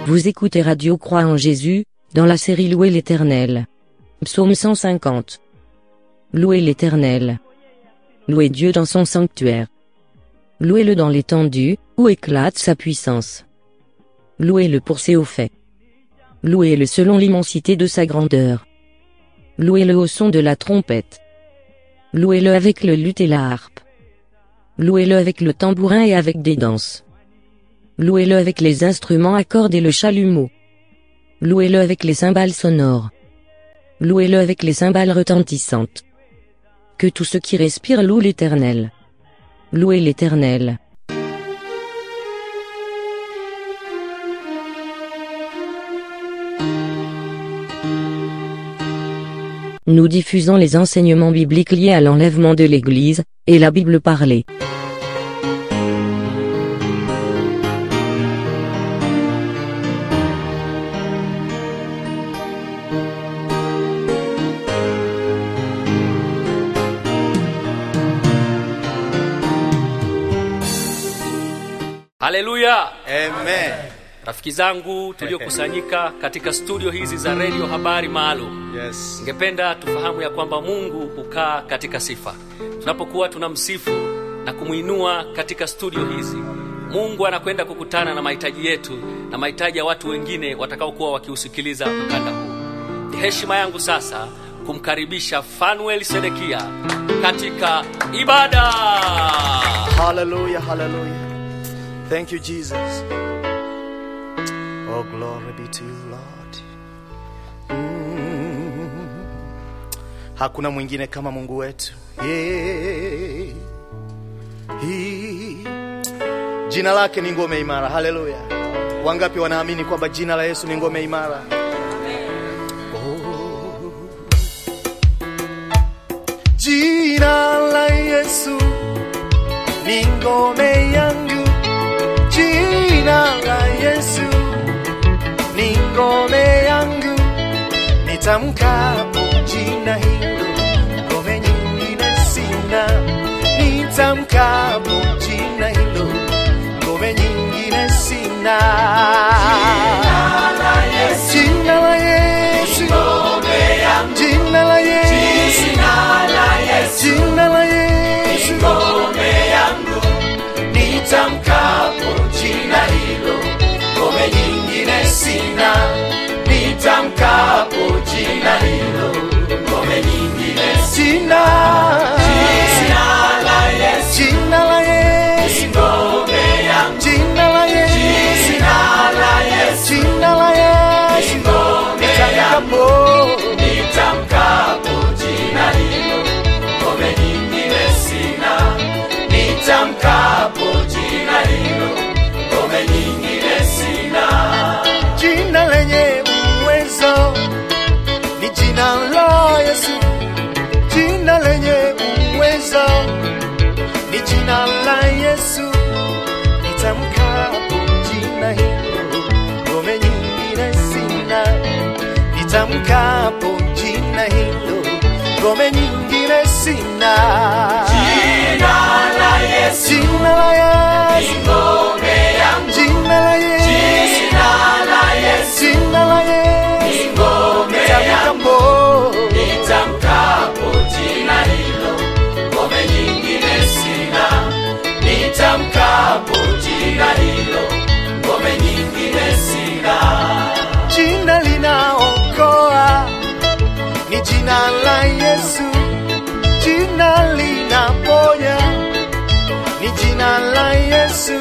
Vous écoutez Radio Croix en Jésus, dans la série Louer l'Éternel. Psaume 150. Louez l'Éternel. Louez Dieu dans son sanctuaire. Louez-le dans l'étendue, où éclate sa puissance. Louez-le pour ses hauts faits. Louez-le selon l'immensité de sa grandeur. Louez-le au son de la trompette. Louez-le avec le luth et la harpe. Louez-le avec le tambourin et avec des danses. Louez-le avec les instruments à cordes et le chalumeau. Louez-le avec les cymbales sonores. Louez-le avec les cymbales retentissantes. Que tout ce qui respire loue l'Éternel. Louez l'Éternel. Nous diffusons les enseignements bibliques liés à l'enlèvement de l'Église, et la Bible parlée. haleluya Amen. rafiki zangu tuliokusanyika katika studio hizi za redio habari maalum Yes. ningependa tufahamu ya kwamba mungu hukaa katika sifa tunapokuwa tunamsifu na kumwinua katika studio hizi mungu anakwenda kukutana na mahitaji yetu na mahitaji ya watu wengine watakaokuwa wakiusikiliza mkanda huu ni heshima yangu sasa kumkaribisha fanuel sedekia katika ibada Hallelujah, hallelujah. Thank you, Jesus. Oh, glory be to you, Lord. Mm. Hakuna mwingine kama Mungu wetu. Yeah. He. Jina lake ni ngome imara. Haleluya. Wangapi wanaamini kwamba jina la Yesu ni ngome imara? Oh. Jina la Yesu ni ngome yangu, jina la Yesu ni ngome yangu, nitamkapo jina hilo, ngome nyingine sina. Nitamkapo jina hilo, ngome nyingine sina. Jina la Yesu, jina la Yesu, ngome yangu, jina la Yesu, jina la Yesu, jina la Yesu, ngome yangu nitamkapo jina hilo, ngome nyingine sina. Nitamkapo jina hilo, ngome nyingine sina. Jina la Yesu, jina la Yesu, ngome yangu. Jina la Yesu, jina la Yesu, jina la Yesu, ngome yangu. Nitamkapo jina hilo, ngome nyingine sina nitamkapo jina hilo, ngome nyingine sina. Jina lenye uwezo ni jina la Yesu, jina lenye uwezo ni jina la Yesu. Nitamkapo jina hilo, ngome nyingine sina. Nitamkapo jina hilo, ngome nyingine sina. Jina la Yesu, jina la Yesu, ngome yangu. Jina la Yesu, jina la Yesu, jina la Yesu, ngome yangu. Nitamkapo jina hilo, ngome nyingine sina. Nitamkapo jina hilo, ngome nyingine sina. Jina linaokoa ni jina la Yesu, jina linaponya ni jina la Yesu.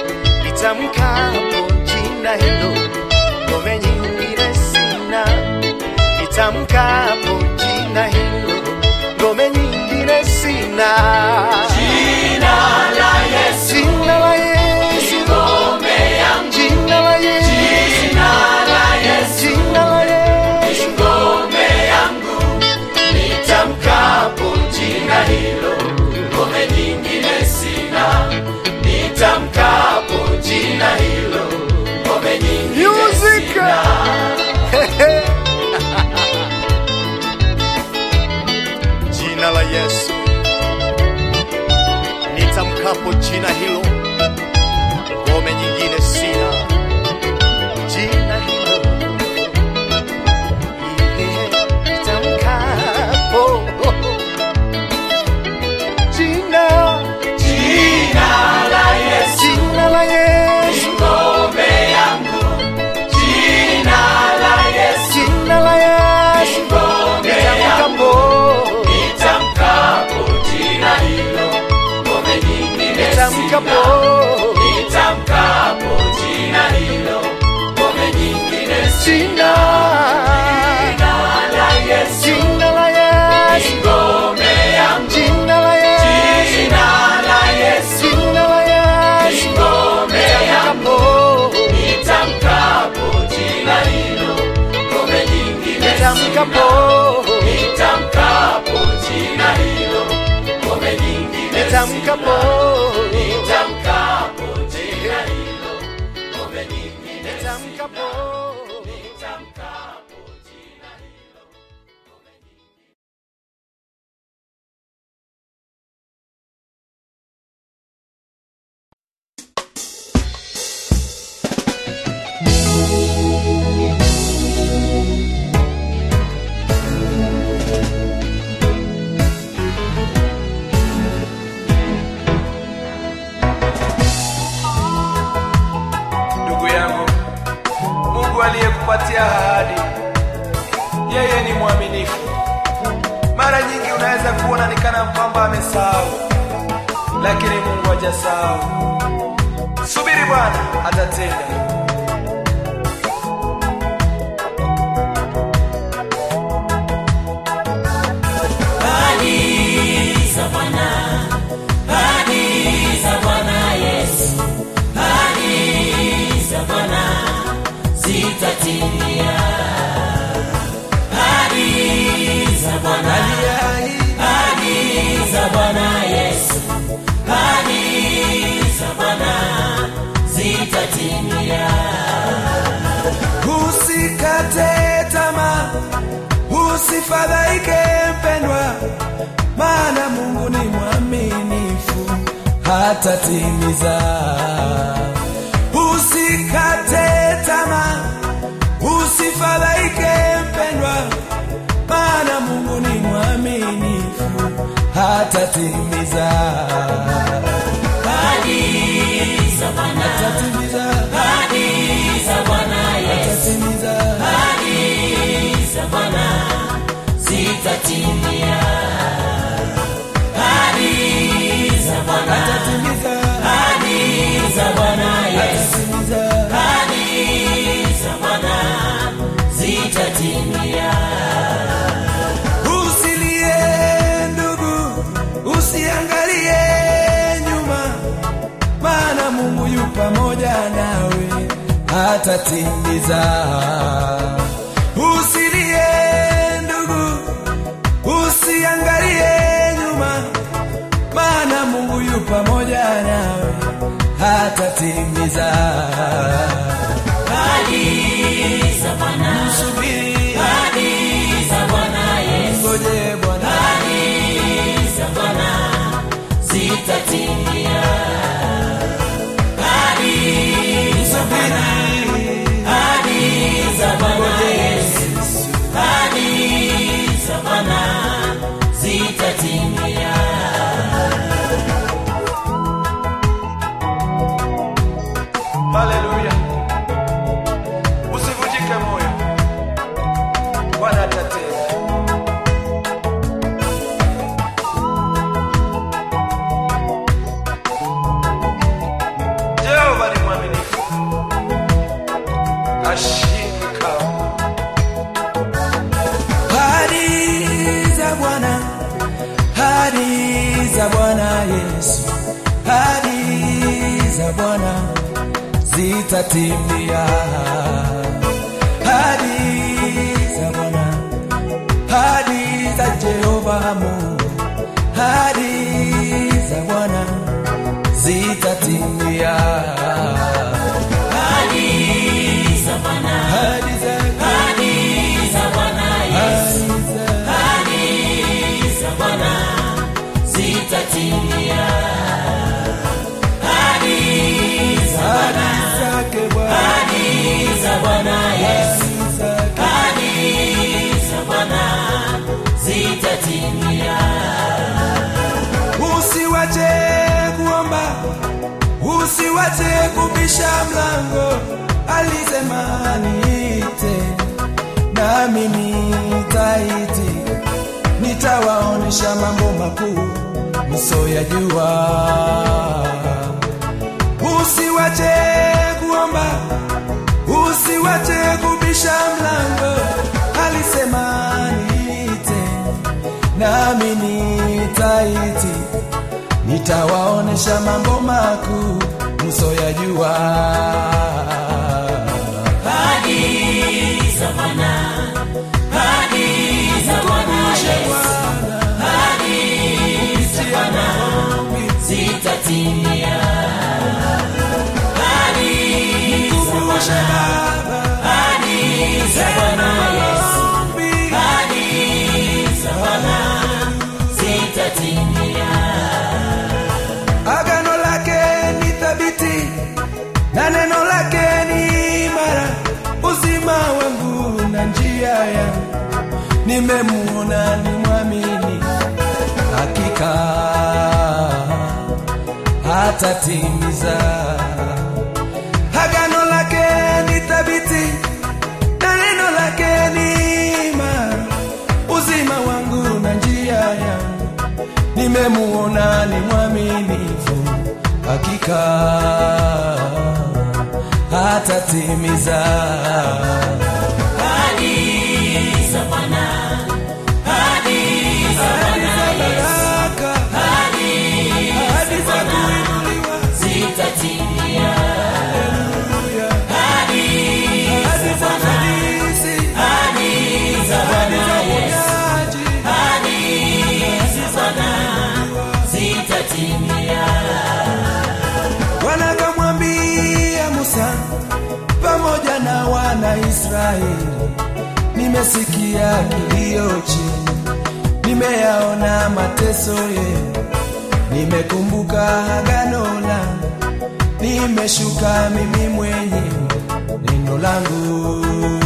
Nitamkapo jina hilo, ngome nyingine sina. Nitamkapo jina hilo, ngome nyingine sina. Jina la Yesu, jina la Yesu, ngome yangu. Jina la Yesu, jina la Yesu, jina la Yesu, ngome yangu. Nitamkapo jina hilo, ngome nyingine sina. Nitamkapo jina hilo, ngome nyingine sina. Jina la Yesu, nitamkapo jina hilo, ngome nyingine sina. Jina nitamkapo nitamkapo jina hilo ngome nyingine jina sina la Yesu jina la Yesu ngome yangu jina la Yesu jina la Yesu jina la Yesu ngome yangu nitamkapo nitamkapo jina hilo ngome nyingine nitamkapo nitamkapo jina hilo ngome nyingine nitamkapo nitamkapo jina hilo ngome nyingine nitamkapo nitamkapo jina hilo ndugu yangu mungu aliyekupatia ahadi yeye ni mwaminifu mara nyingi unaweza kuona ni kana kwamba amesahau lakini mungu hajasahau subiri bwana atatenda usikate tamaa usifadhaike mpendwa maana mungu ni mwaminifu hatatimiza usikate tamaa usifadhaike mpendwa maana mungu ni mwaminifu hatatimiza hatatimiza hatatimiza hatatimiza hatatimiza usilie ndugu usiangalie nyuma maana mungu yu pamoja nawe hatatimiza usilie ndugu usiangalie nyuma maana mungu yu pamoja nawe hatatimiza Msubiri. Ngoje Bwana. Haleluya. Usivunjike moyo. Bwana atatenda. Jehova ni mwaminifu. Hashindwi kamwe. Ahadi za Bwana, ahadi za Bwana Yesu, ahadi za Bwana zitatimia. Ahadi za Bwana, ahadi za Jehova Mungu, ahadi za Bwana zitatimia. Ahadi za ahadi zake Bwana, ahadi zake usiwache kuomba usiwache kubisha mlango alisema niite nami nitaiti nitawaonesha mambo makuu msoyajua usiwache kuomba usiwache kubisha mlango alisema niite nami nitaiti nitawaonesha mambo makuu msoyajua Mkumbushe Baba agano lake ni thabiti na neno lake ni imara uzima wangu na njia yangu nimemuona ni mwamini hakika hatatimiza agano lake ni thabiti na neno lake ni imara uzima wangu na njia yangu nimemuona ni mwaminifu hakika hatatimiza Baraka, ahadi za kuinuliwa, Haleluya. Ahadi za ufanisi, ahadi za uponyaji, Bwana akamwambia Musa pamoja na wana Israeli, nimesikia kilio chenu, nimeyaona mateso yenu, nimekumbuka agano langu, nimeshuka mimi mwenyewe, neno langu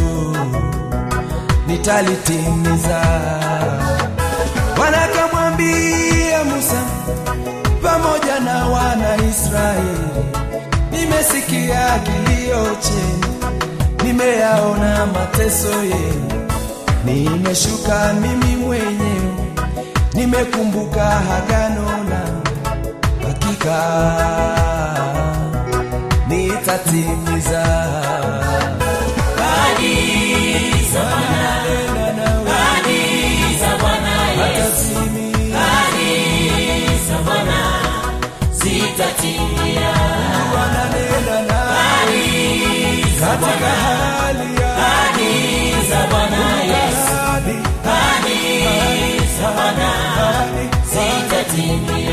nitalitimiza. Bwana akamwambia Musa pamoja na wana Israeli, nimesikia kilio chenu, nimeyaona mateso yenu, nimeshuka mimi mwenyewe, nimekumbuka agano langu, hakika nitatimiza. Nena nawe, atatimia. Bwana nena nawe katika hali ya ahadi, ahadi,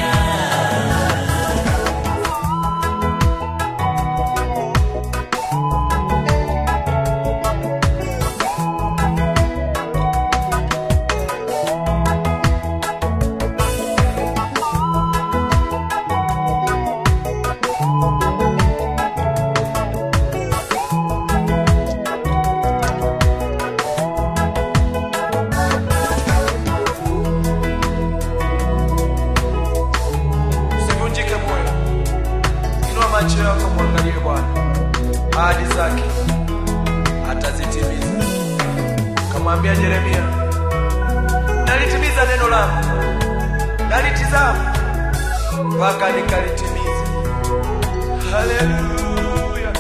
Usivunjike moyo, inua macho yako, mwangalie Bwana, ahadi zake atazitimiza. Kamwambia Yeremia, nalitimiza neno langu, nalitizama mpaka nikalitimiza. Haleluya!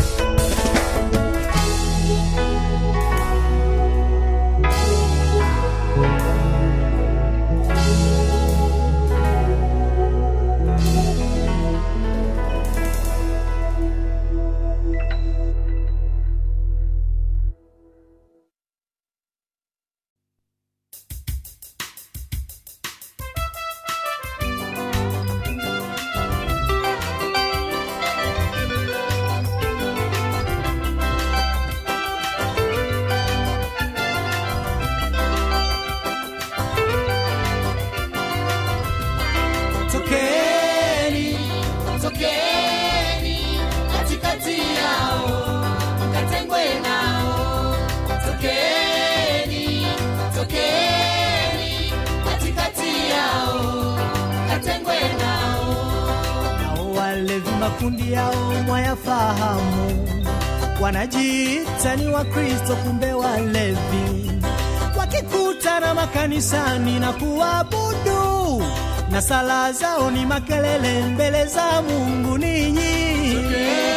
tokeni tokeni katikati yao mkatengwe nao tokeni tokeni katikati yao mkatengwe nao nao walevi makundi yao mwayafahamu wanajiita ni wakristo kumbe walevi wakikutana makanisani na kuabudu na sala zao ni makelele mbele za mungu ninyi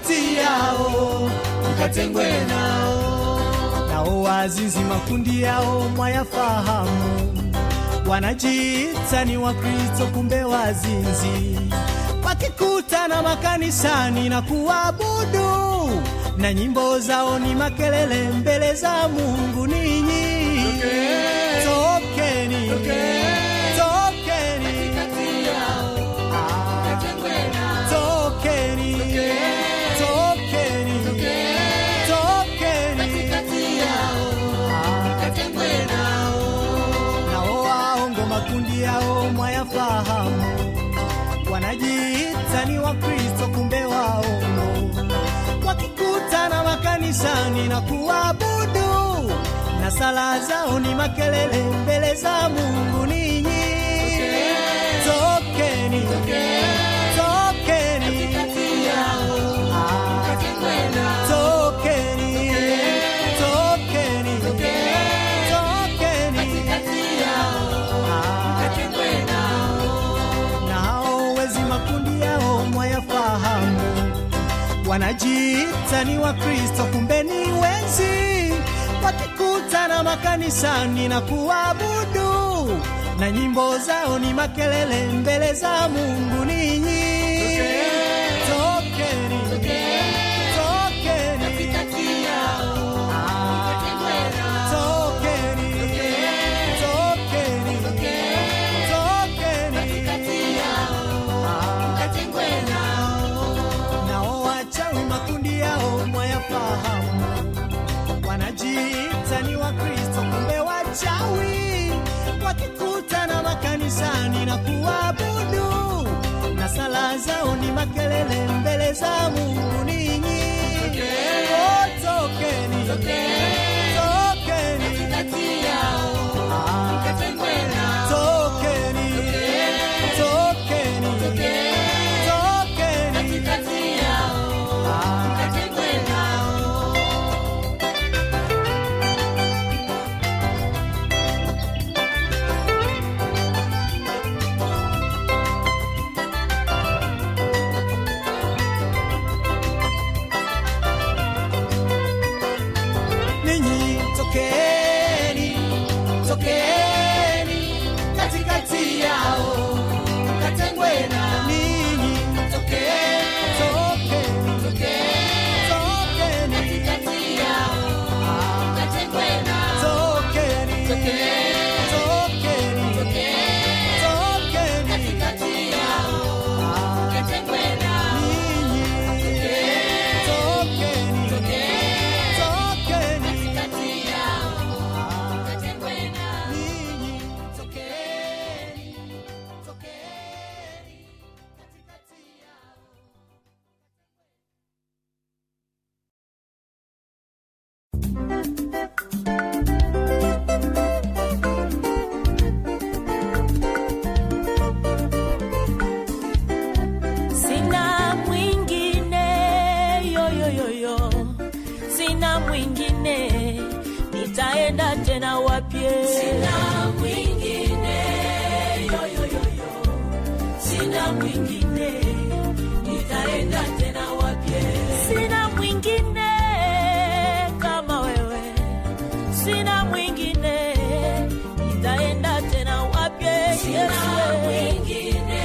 katikati yao mkatengwe nao nao wazinzi makundi yao mwayafahamu wanajiita ni wakristo kumbe wazinzi wakikutana makanisani na kuabudu na nyimbo zao ni makelele mbele za mungu ninyi tokeni tokeni Ah, tokeni tokeni tokeni Ah, nao waongo makundi yao mwayafahamu wanajiita ni wakristo kumbe waongo wakikutana makanisani na kuabudu na sala zao ni makelele mbele za mungu ninyi tokeni tokeni Ah, tokeni tokeni tokeni Ah, nao wezi makundi yao mwayafahamu wanajiita ni wakristo kumbe ni wezi wakikutana makanisani na kuabudu na nyimbo zao ni makelele mbele za mungu ninyi tokeni tokeni Ah, tokeni tokeni tokeni Ah, nao wachawi makundi yao mwayafahamu wanajiita ni wakristo kumbe wachawi wakikutana makanisani na kuabudu na sala zao ni makelele mbele za mungu ninyi Oh, tokeni tokeni Ah, tokeni tokeni tokeni Ah, ninyi tokeni tokeni katikati yao katengwe na ninyi tokeni tokeni tokeni katikati yao katengwe na tokeni tokeni tokeni katikati yao katengwe na ninyi tokeni tokeni katikati yao katengwe na ninyi tokeni tokeni katikati yao sina mwingine yoyoyoyo sina mwingine nitaenda tena wapye sina mwingine yoyoyoyo sina mwingine nitaenda tena wapye sina mwingine kama wewe sina mwingine nitaenda tena wapye sina mwingine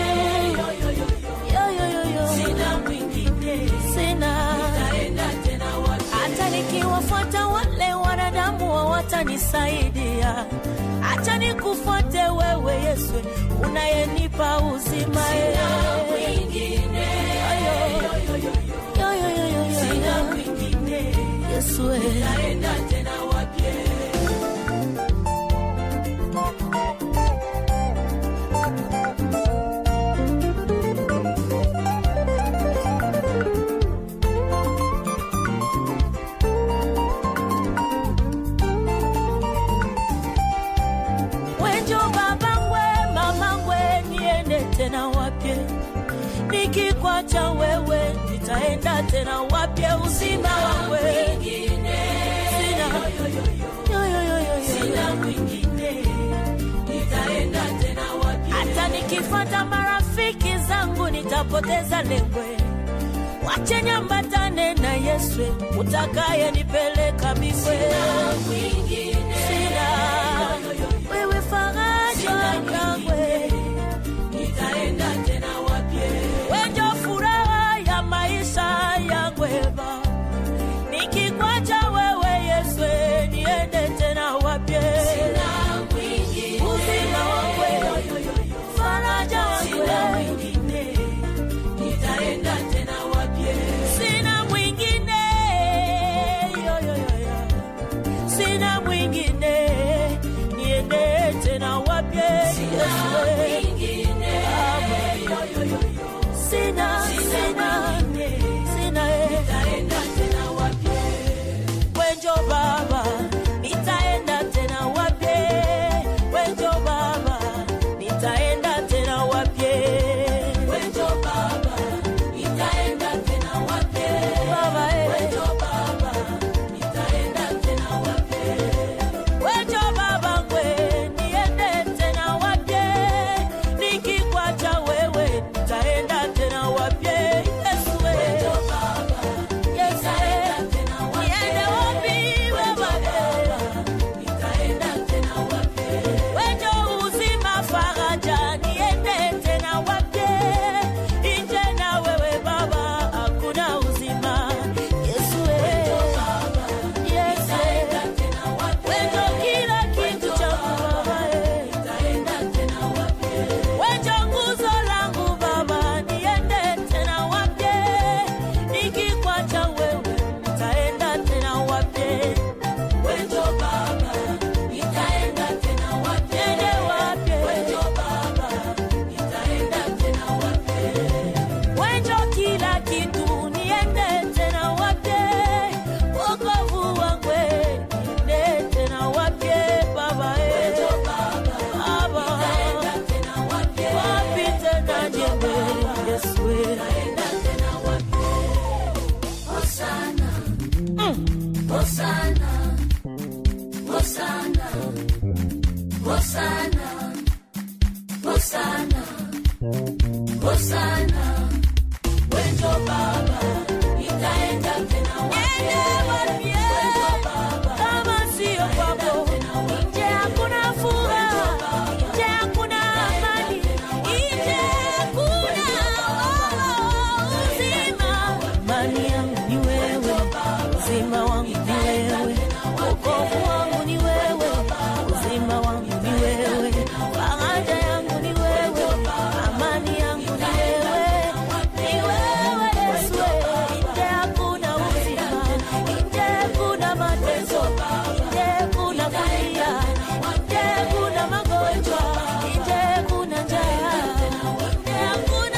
sina mwingine sina hata nikiwafuata wale wanadamu hawatanisaidia hata nikufuate wewe yesu unayenipa uzima yesu wenjo babangwe mamangwe niende tena wapye nikikwacha wewe nitaenda tena wapye uzima wawe sina yoyoyoyo sina mwingine nitaenda tena wapye hata nikifata marafiki zangu nitapoteza lengwe wache nyambatane na Yesu utakaye nipeleka mbinguni. Sina wewe faraja yangwe, nitaenda tena wapi? Wewe furaha ya maisha yangu Baba, nikikwacha wewe Yesu, niende tena wapi? Uzima wangu, faraja yangu, nitaenda tena wapi? Sina mwingine, yo, yo, yo, yo. sina mwingine, niende tena wapi? Yesu, sina, sina, sina, nitaenda tena wapi? Wenjo baba, nitaenda tena wapi? Wenjo baba, nitaenda tena wapi? Wenjo baba, nitaenda tena wapi? Baba, eh. Wenjo baba, nitaenda tena wapi? Wenjo baba ngwe, niende tena wapi? Nikikwacha wewe, nitaenda tena wapi? Yesu, eh. Yesu, eh. Niende wapi baba? Wenjo uzima faraja, niende tena wapi? Nje na wewe baba, hakuna uzima. Yesu, eh. Yesu, eh. Wenjo kila kitu changu baba, eh. Wenjo nguzo langu baba, niende tena wapi? Nikikwacha wewe, nitaenda tena wapi? Wenjo baba, nitaenda tena wapi? Niende wapi? Wenjo baba, nitaenda tena wapi? Wenjo kila kitu, niende tena wapi? Wokovu wangu, niende tena wapi? Baba, eh. Baba, wapi tena jembe? Yesu, eh. Kama sio kwako, nje hakuna furaha, nje hakuna amani, nje hakuna uzima. Amani yangu ni wewe, uzima wangu ni wewe, wokovu wangu ni wewe, uzima wangu ni wewe, faraja yangu ni wewe, amani yangu ni wewe, ni wewe Yesu, nje hakuna uzima, nje kuna mateso, nje kuna kulia, nje kuna magonjwa, nje kuna njaa, nje hakuna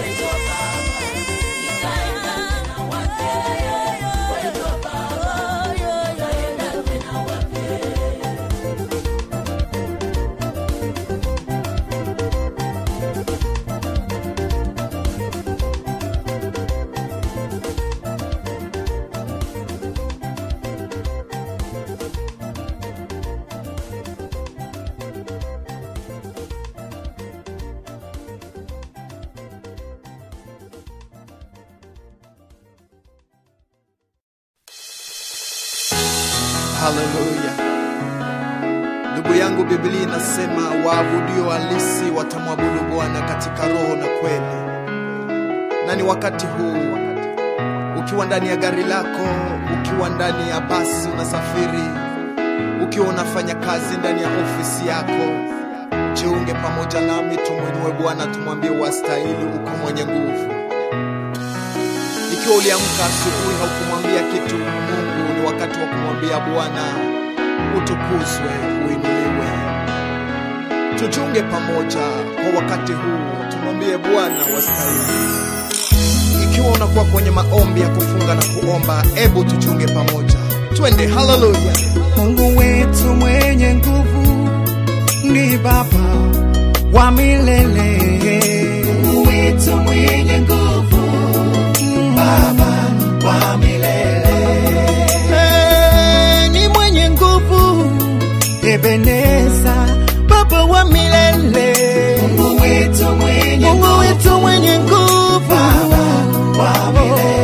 haleluya ndugu yangu biblia inasema waabudio halisi watamwabudu bwana katika roho na kweli na ni wakati huu ukiwa ndani ya gari lako ukiwa ndani ya basi unasafiri ukiwa unafanya kazi ndani ya ofisi yako jiunge pamoja nami tumwinue bwana tumwambie wastahili uko mwenye nguvu ikiwa uliamka asubuhi haukumwambia kitu mungu ni wakati wa kumwambia bwana utukuzwe uinuliwe tuchunge pamoja kwa wakati huu tumwambie bwana wastahili ikiwa unakuwa kwenye maombi ya kufunga na kuomba ebu tuchunge pamoja twende haleluya Mungu wetu mwenye nguvu ni Baba wa milele. Mungu wetu mwenye nguvu, Baba wa milele. Hey, ni mwenye nguvu, Ebeneza, Baba wa milele. Mungu wetu mwenye Mungu wetu mwenye nguvu, Baba wa milele.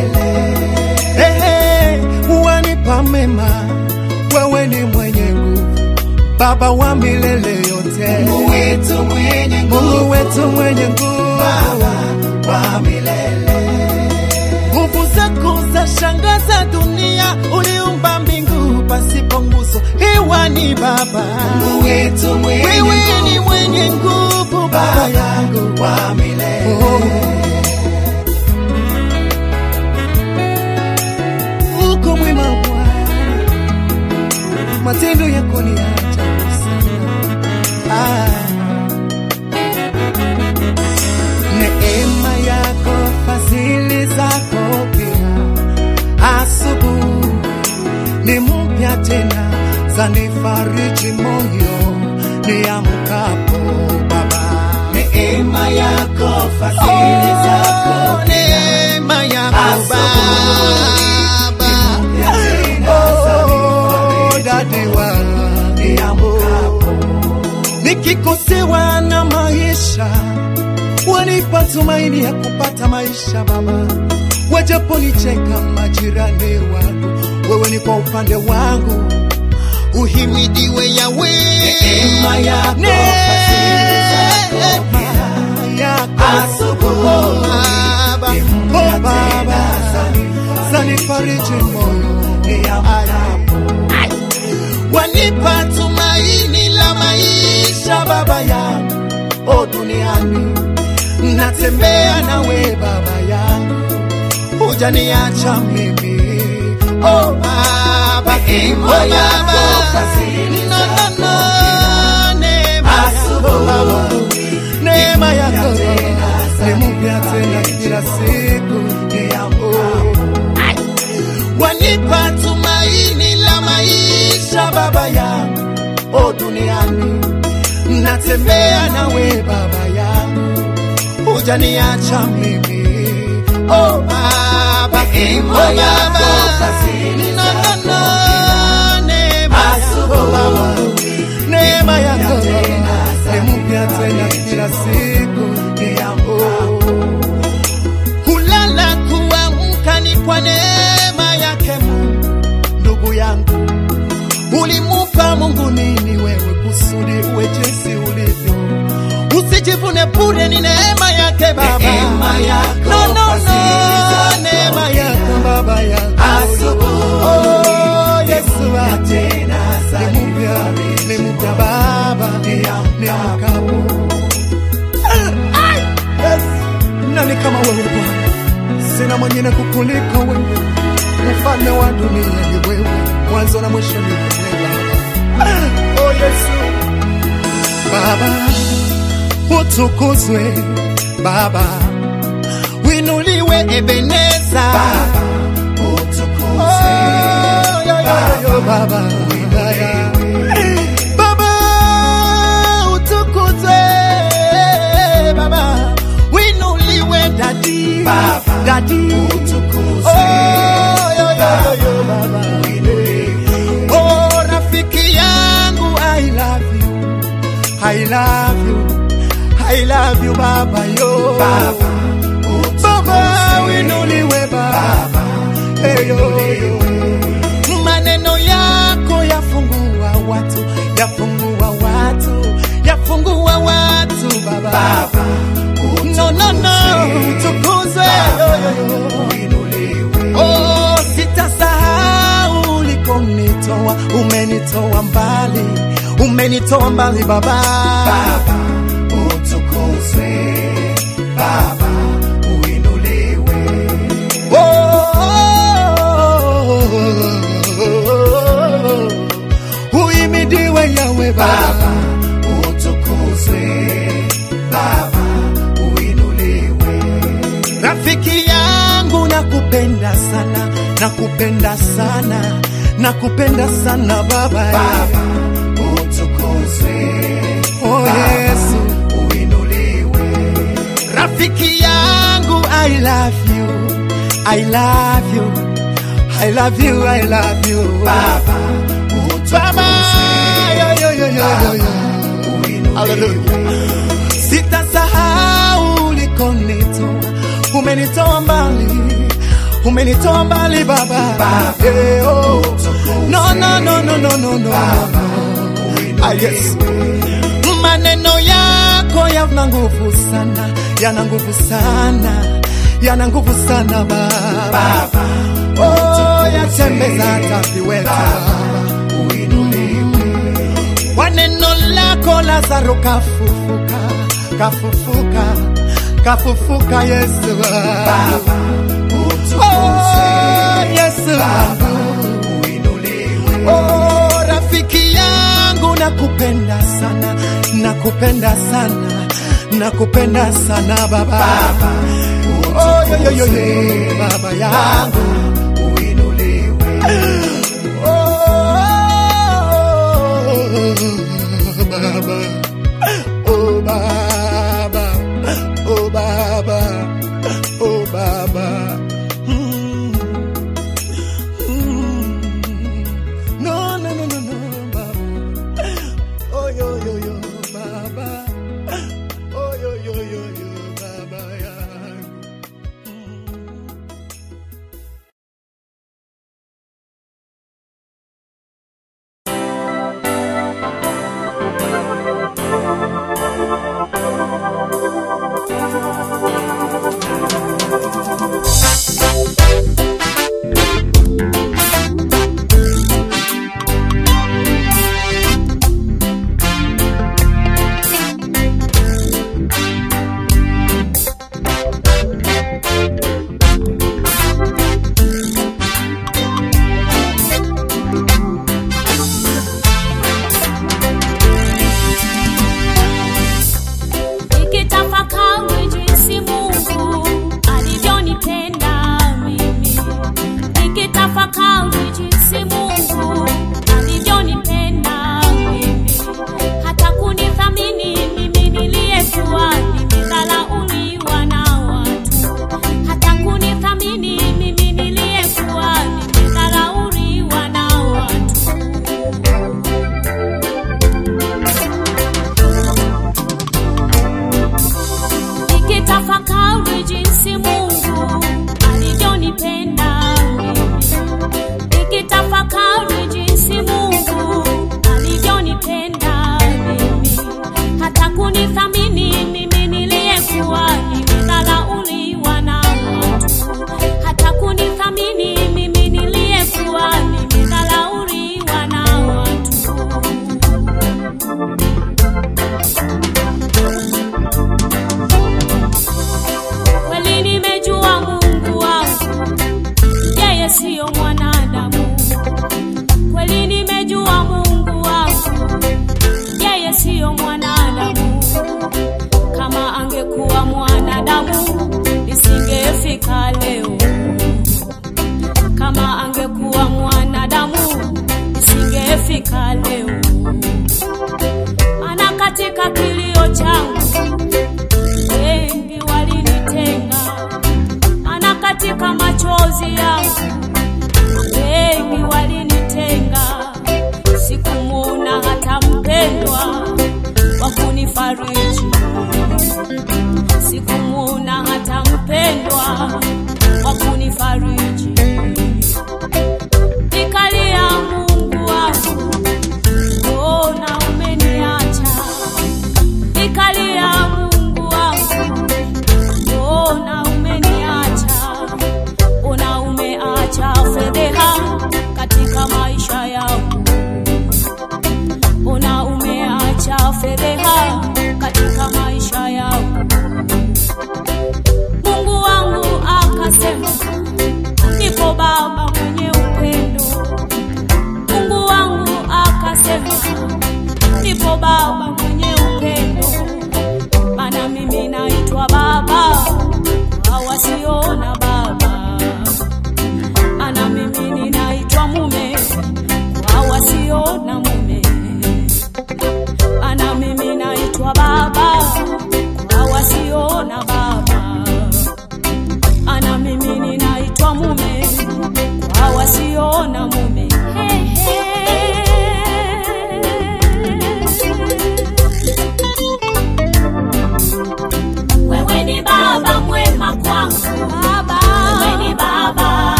mwema, wewe ni mwenye nguvu, Baba wa milele yote, Mungu wetu mwenye nguvu, Mungu wetu mwenye nguvu, Baba wa milele. nguvu zako za shangaza dunia, uliumba mbingu pasipo nguzo, hewani Baba, Mungu wetu mwenye wewe ni nguvu, mwenye nguvu, Baba Baba yangu wa milele. Oh. uko mwema Bwana, matendo yako ni ya ajabu sana. Ah. Neema yako, fadhili zako pia, asubuhi ni mpya tena, zanifariji moyo niamkapo Baba. Neema yako, fadhili zako, neema yako Asubuhi Baba, oh, dadi wa niamkapo. nikikosewa na maisha, wanipa tumaini ya kupata maisha Baba, wajaponicheka majirani wangu, wewe ni kwa upande wangu, uhimidiwe Yawe. Neema yako, fadhili zako pia, yako Asubuhi Baba, ni oh mpya Baba, tena, zanifariji moyo niamkapo. wanipa tumaini la maisha baba yangu o duniani natembea nawe baba yangu hujaniacha mimi o baba Neema o yako, baba fadhili no, no, zako no, neema yako baba Asubuhi neema yako tena, ni mpya tena kila siku niamkapo. wanipa tumaini la maisha baba yangu o duniani natembea nawe baba yangu hujaniacha mimi o baba Neema o yako, baba fadhili no, no, zako no, neema yako baba Asubuhi neema yako tena, ni mpya tena kila siku niamkapo. kulala kuamka ni kwa neema yake Mungu. Ndugu yangu, ulimupa Mungu nini wewe kusudi uwe jinsi ulivyo? Usijivune bure, ni neema yake Baba. Neema yako, no, no, no, fadhili zako neema yako Baba yangu. Asubuhi Oh, Yesu wangu. tena, ni mpya, ni mpya Baba, niamkapo Yes. Nani kama wewe Bwana? Sina mwingine kukuliko wewe, mfalme wa dunia ni wewe, mwanzo na mwisho ni wewe Baba. Oh Yesu, Baba utukuzwe, Baba winuliwe, Ebeneza Baba, utukuzwe. Oh, yo, yo, yo, yo, Baba winuliwe. Baba utukuzwe, Baba winuliwe, dadi Baba, dadi utukuzwe. Oh, yo, yo, yo, yo, Baba Winuliwe. Oh, rafiki yangu I love you I love you I love you Baba yo Baba, Baba winuliwe Baba Baba, hey, yo, yo. maneno yako yafungua watu yafungua watu yafungua watu Baba, Baba, no no no utukuzwe yo, yo, yo. winuliwe. Oh, sitasahau ulikonitoa, umenitoa mbali, umenitoa mbali Baba. Baba, utukuzwe. Baba, uinuliwe. Oh, uhimidiwe Yawe Baba, Baba. utukuzwe. Baba, uinuliwe. Rafiki yangu nakupenda sana, nakupenda sana, nakupenda sana Baba. Baba, utukuzwe. Oh Yesu. Uinuliwe. Rafiki yangu, I love you, I love you, I love you, I love you. Baba, Baba, yo, yo, yo, yo, yo, yo. uinuliwe. Hallelujah. Sitasahau ulikonitoa, umenitoa mbali, umenitoa mbali Baba. Baba, Eh, oh. No, no, no, no, no. Ah, yes. Maneno yako yana nguvu sana, yana nguvu sana, yana nguvu sana Baba. Oh, yatembeza hata viweta kwa neno lako Lazaro kafufuka, kafufuka, kafufuka Yesu. Oh, Yesu. Oh, rafiki yangu nakupenda sana, nakupenda sana, nakupenda sana baba. Oh, yo, yo, yo, yo, baba yangu. Oh, baba. Oh, baba. Oh, baba. Oh, baba. Mm. Mm. No, no, no, no, no, baba. Oh, yo, yo, yo, baba. Oh, yo, yo, yo, yo, baba yangu. Nikitafakari jinsi Mungu alivyonipenda mimi, nikitafakari jinsi Mungu alivyonipenda mimi, hata kunithamini mimi niliyekuwa nimedharauliwa na watu, hata kunithamini mimi niliyekuwa nimedharauliwa na watu. nikitafakari jinsi Mungu alivyonipenda mimi, nikitafakari jinsi Mungu alivyonipenda mimi, hata kunithamini mimi niliyekuwa nimedharauliwa na watu, hata kunithamini mimi niliyekuwa nimedharauliwa na watu. kweli nimejua Mungu wangu, yeye siyo mwanadamu. Kweli nimejua Mungu wangu, yeye siyo mwanadamu. Kama angekuwa mwanadamu, nisingefika leo. Kama angekuwa mwanadamu, nisingefika leo. Maana katika kilio changu wengi walinitenga, maana katika machozi yangu wengi walinitenga. Sikumuona hata mpendwa wa kunifariji, sikumuona hata mpendwa wa kunifariji. Nikalia Mungu wangu,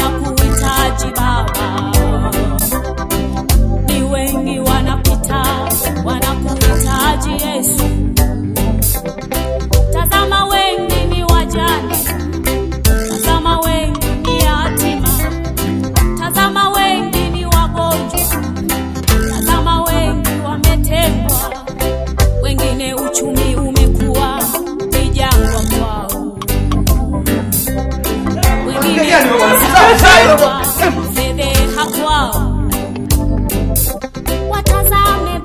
wanakuhitaji Baba, ni wengi wanapita, wanakuhitaji Yesu. Tazama, wengi ni wajane, tazama, wengi ni yatima, tazama, wengi ni wagonjwa, tazama, wengi wametengwa, wengine uchumi umekuwa ni jangwa kwao, wengine umekuwa fedheha kwao. Watazame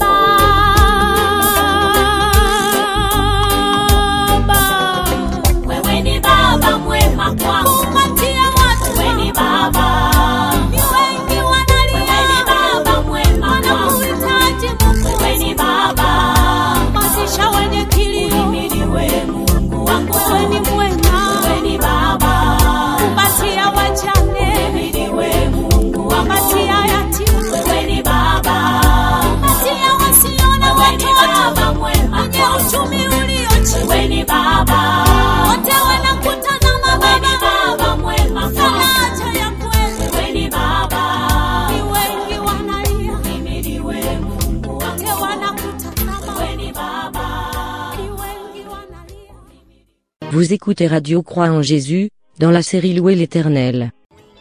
Baba, wewe ni Baba mwema kwangu, kupatia watu wewe ni Baba, ni wengi wanalia, wewe ni Baba mwema wanakuhitaji Mungu, wewe ni Baba, mazisha wenye kilio, mimi ni wewe Mungu wangu, wewe ni mwema, wewe ni Baba, kupatia wajane, mimi ni wewe Mungu wangu, kupatia yatima, wewe ni Baba, kupatia wasiona watoto, wenye uchumi ulio chini, wewe ni Baba, wote wanakutazama Baba, wewe ni Baba mwema, faraja ya kweli, wewe ni Baba, ni wengi wanalia, mimi ni wewe Mungu, wote wanakutazama, wewe ni Baba, ni wengi wanalia. Vous écoutez Radio Croix en Jésus, dans la série Louer l'Éternel.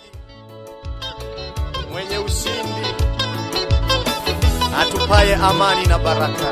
mwenye ushindi atupaye amani na baraka.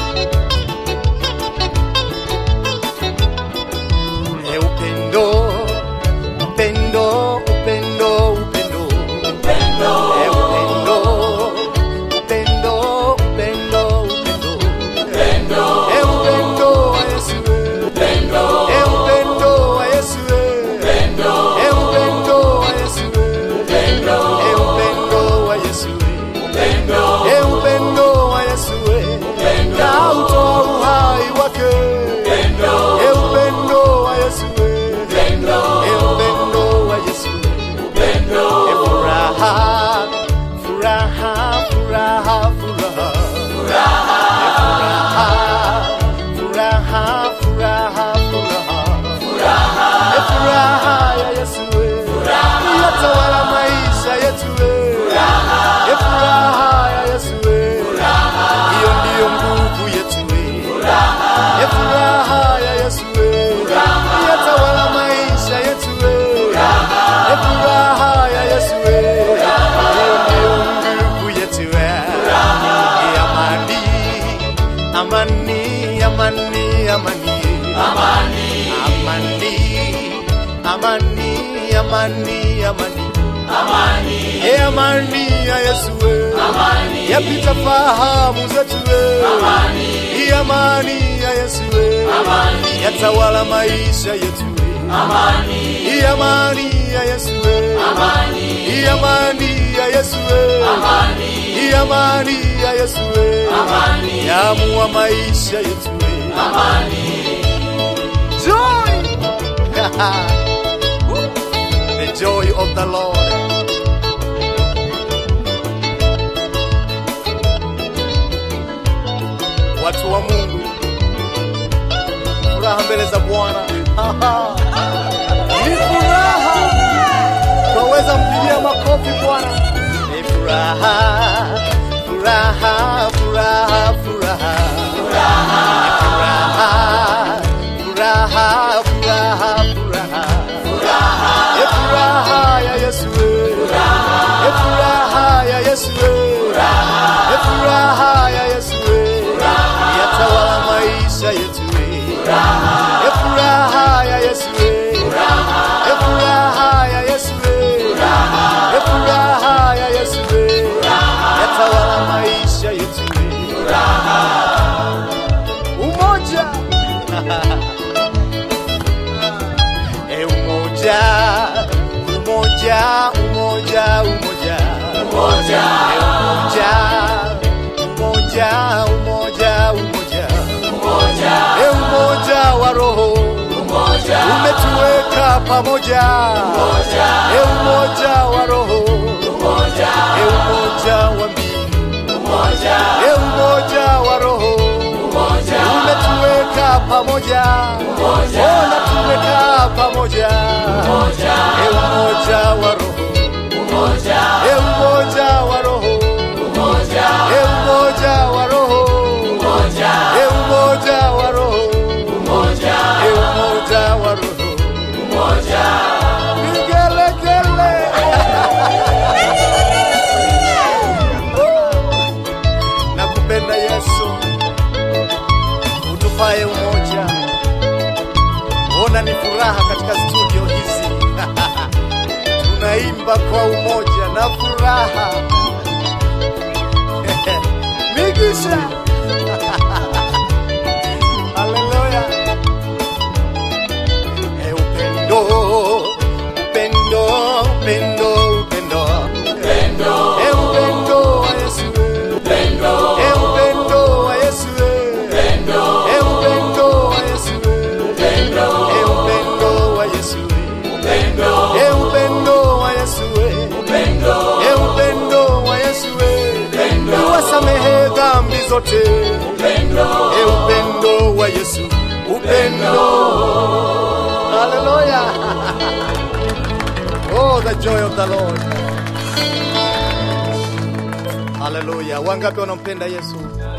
E upendo, upendo, upendo, upendo, E upendo, upendo, upendo, upendo, E upendo wa Yesu, E upendo wa Yesu, E upendo wa Yesu, E upendo wa Yesu, E upendo wa Yesu, kautoa uhai wake. E upendo wa Yesu, E upendo wa Yesu, E furaha, furaha, furaha, furaha, E furaha, furaha, furaha, E furaha ya Yesu, yatawala maisha yetu, E furaha ya Yesu, hiyo ndiyo nguvu yetu, E furaha ya Yesu, yatawala maisha yetu, E furaha ya Yesu, hiyo ndiyo nguvu yetu, E amani, amani, amani, amani, amani, amani, amani, amani, amani, e amani ya Yesu, amani, yapita fahamu zetu, amani, e amani ya Yesu, amani, yatawala maisha yetu, amani, e amani ya Yesu, amani, e amani ya Yesu, amani, e amani ya Yesu, amani, yaamua maisha yetu, amani, joy. the joy of the Lord. Watu wa Mungu, furaha mbele za Bwana ni furaha. Twaweza mpigia makofi Bwana, ni furaha, furaha, furaha, furaha, furaha, furaha, furaha, furaha. E furaha ya Yesu, e furaha ya Yesu, e furaha ya Yesu, yatawala maisha yetu. E furaha ya Yesu, e furaha ya Yesu, e furaha ya Yesu, yatawala maisha yetu. Umoja E umoja, umoja, umoja, umoja, umoja, e umoja, umoja, umoja, umoja, umoja, e umoja wa roho, umoja, umetuweka pamoja, umoja, e umoja wa roho, umoja, e umoja wa mbingu, umoja, e umoja wa roho, umoja, umetuweka pamoja umoja ona tumekaa pamoja e umoja wa roho e umoja wa roho e umoja wa roho e umoja wa roho e umoja wa roho vigelegele nakupenda yesu utupae umoja ona ni furaha katika studio hizi tunaimba kwa umoja na furaha migisha haleluya e upendo upendo upendo upendo e upendo wa yesu e upendo wa yesu e upendo wa yesu e upendo wa yesu e upendo wa yesu e upendo wa yesu uwasamehe dhambi zote e upendo wa yesu upendo haleluya oh the joy of the lord haleluya wangapi wanampenda yesu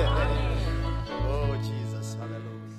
oh jesus haleluya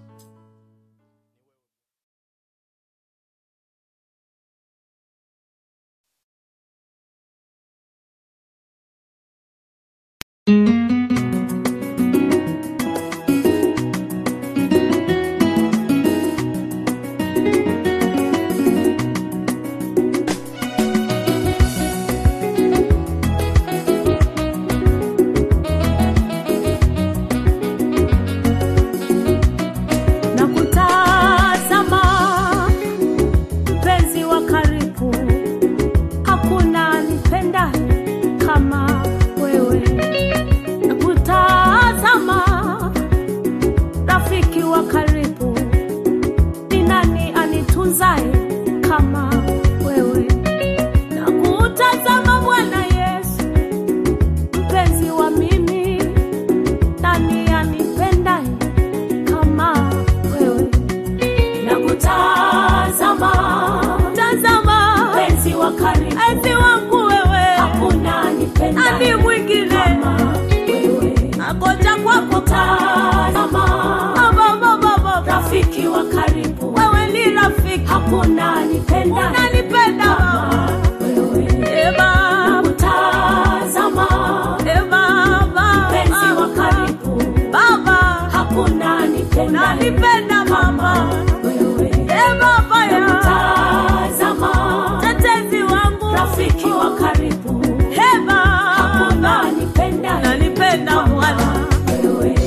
na kutazama mpenzi wa karibu, hakuna nipenda kama wewe. Na kutazama rafiki wa karibu, ni nani anitunzaye kama wewe? Na kutazama Bwana Yesu, mpenzi wa mimi, nani anipendaye kama wewe na kutazama tazama penzi wa karibu penzi wangu wewe hakuna nipenda ani mwingine kama wewe akoja kwako tazama baba baba rafiki wa karibu wewe ni rafiki hakuna nipenda unanipenda kama wewe e baba kutazama e baba penzi wa karibu baba hakuna nipenda unanipenda mama wewe e baba ya kutazama tetezi wangu rafiki wa karibu e baba hakuna nipenda unanipenda bwana wewe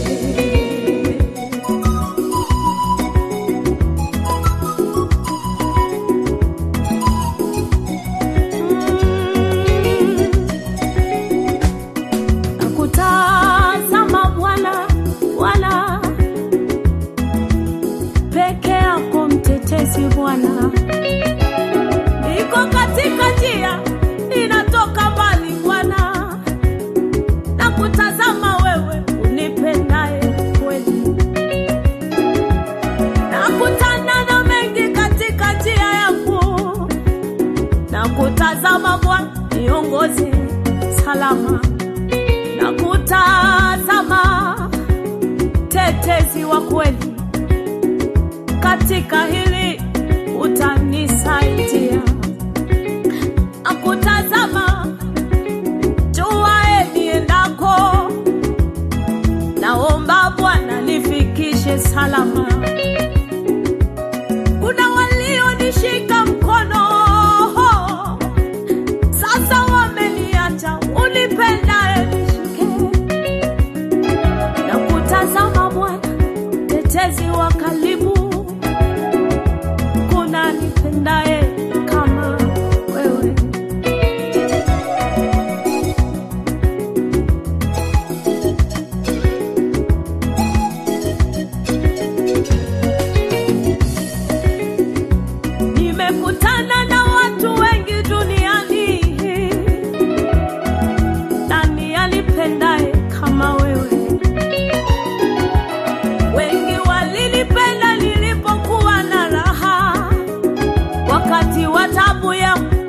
nakutazama Bwana, Bwana peke yako mtetezi Bwana, niko katika njia inatoka mbali Bwana, nakutazama wewe unipendaye kweli, nakutana na mengi katika njia yangu, nakutazama Bwana niongoze salama na kutazama tetezi wa kweli katika hili utanisaidia na kutazama juae niendako naomba bwana nifikishe salama kuna walionishika mkono sasa wameniacha unipendaye nishike na kutazama Bwana, tetezi wa karibu, kuna nipendaye kama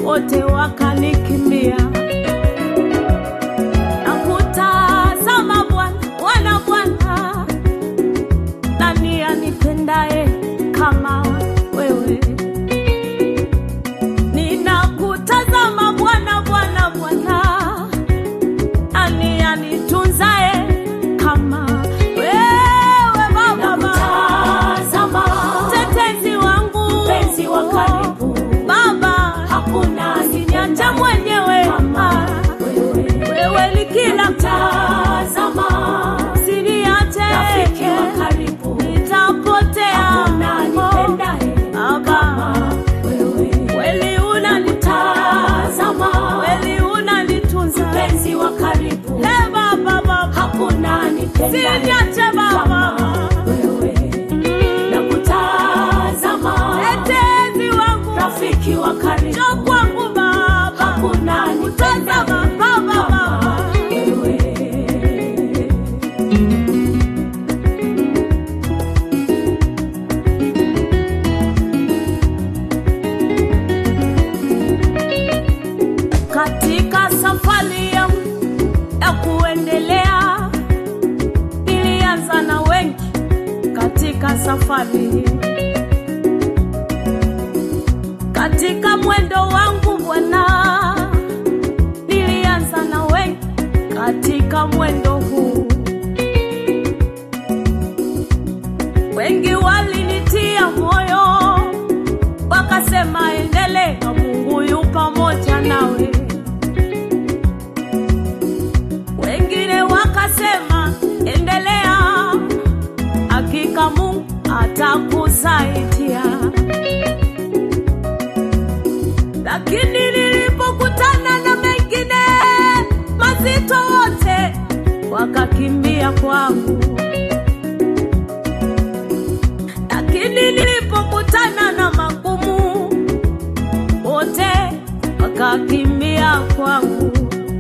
wote wakanikimbia na kutazama Bwana, Bwana, Bwana, nani anipendaye kama wewe? Ninakutazama Bwana, Bwana, Bwana, nani anitunzaye kama wewe Baba? Nakutazama, Mtetezi wangu, mpenzi wa karibu, Baba, hakuna usiniache mwenyewe kama wewe. wewe ni kila Tazama, usiniache rafiki wa karibu, nitapotea hakuna anipendaye Baba kama wewe. kweli unanitazama kweli unanitunza Mpenzi wa karibu, Eh, Baba Baba hakuna anipendaye usiniache Baba kama wewe. Nakutazama, mtetezi wangu rafiki wa karibu, njoo kwangu Baba hakuna anipendaye tazama Baba kama Baba wewe. katika safari yangu ya kuendelea nilianza na wengi katika safari hii katika mwendo wangu bwana nilianza na wengi katika mwendo huu wengi walinitia moyo wakasema endelea mungu yu pamoja nawe wengine wakasema endelea hakika mungu atakusaidia lakini nilipokutana na mengine mazito wote wakakimbia kwangu lakini nilipokutana na magumu wote wakakimbia kwangu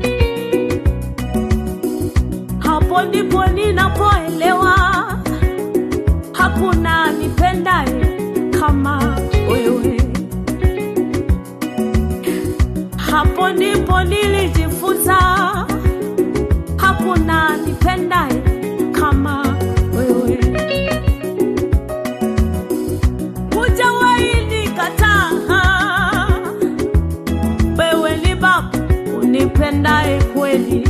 hapo ndipo ninapoelewa hakuna nipendaye kama wewe hapo ndipo nilijifunza hakuna nipendaye kama wewe hujawahi nikataa wewe ni baba unipendaye kweli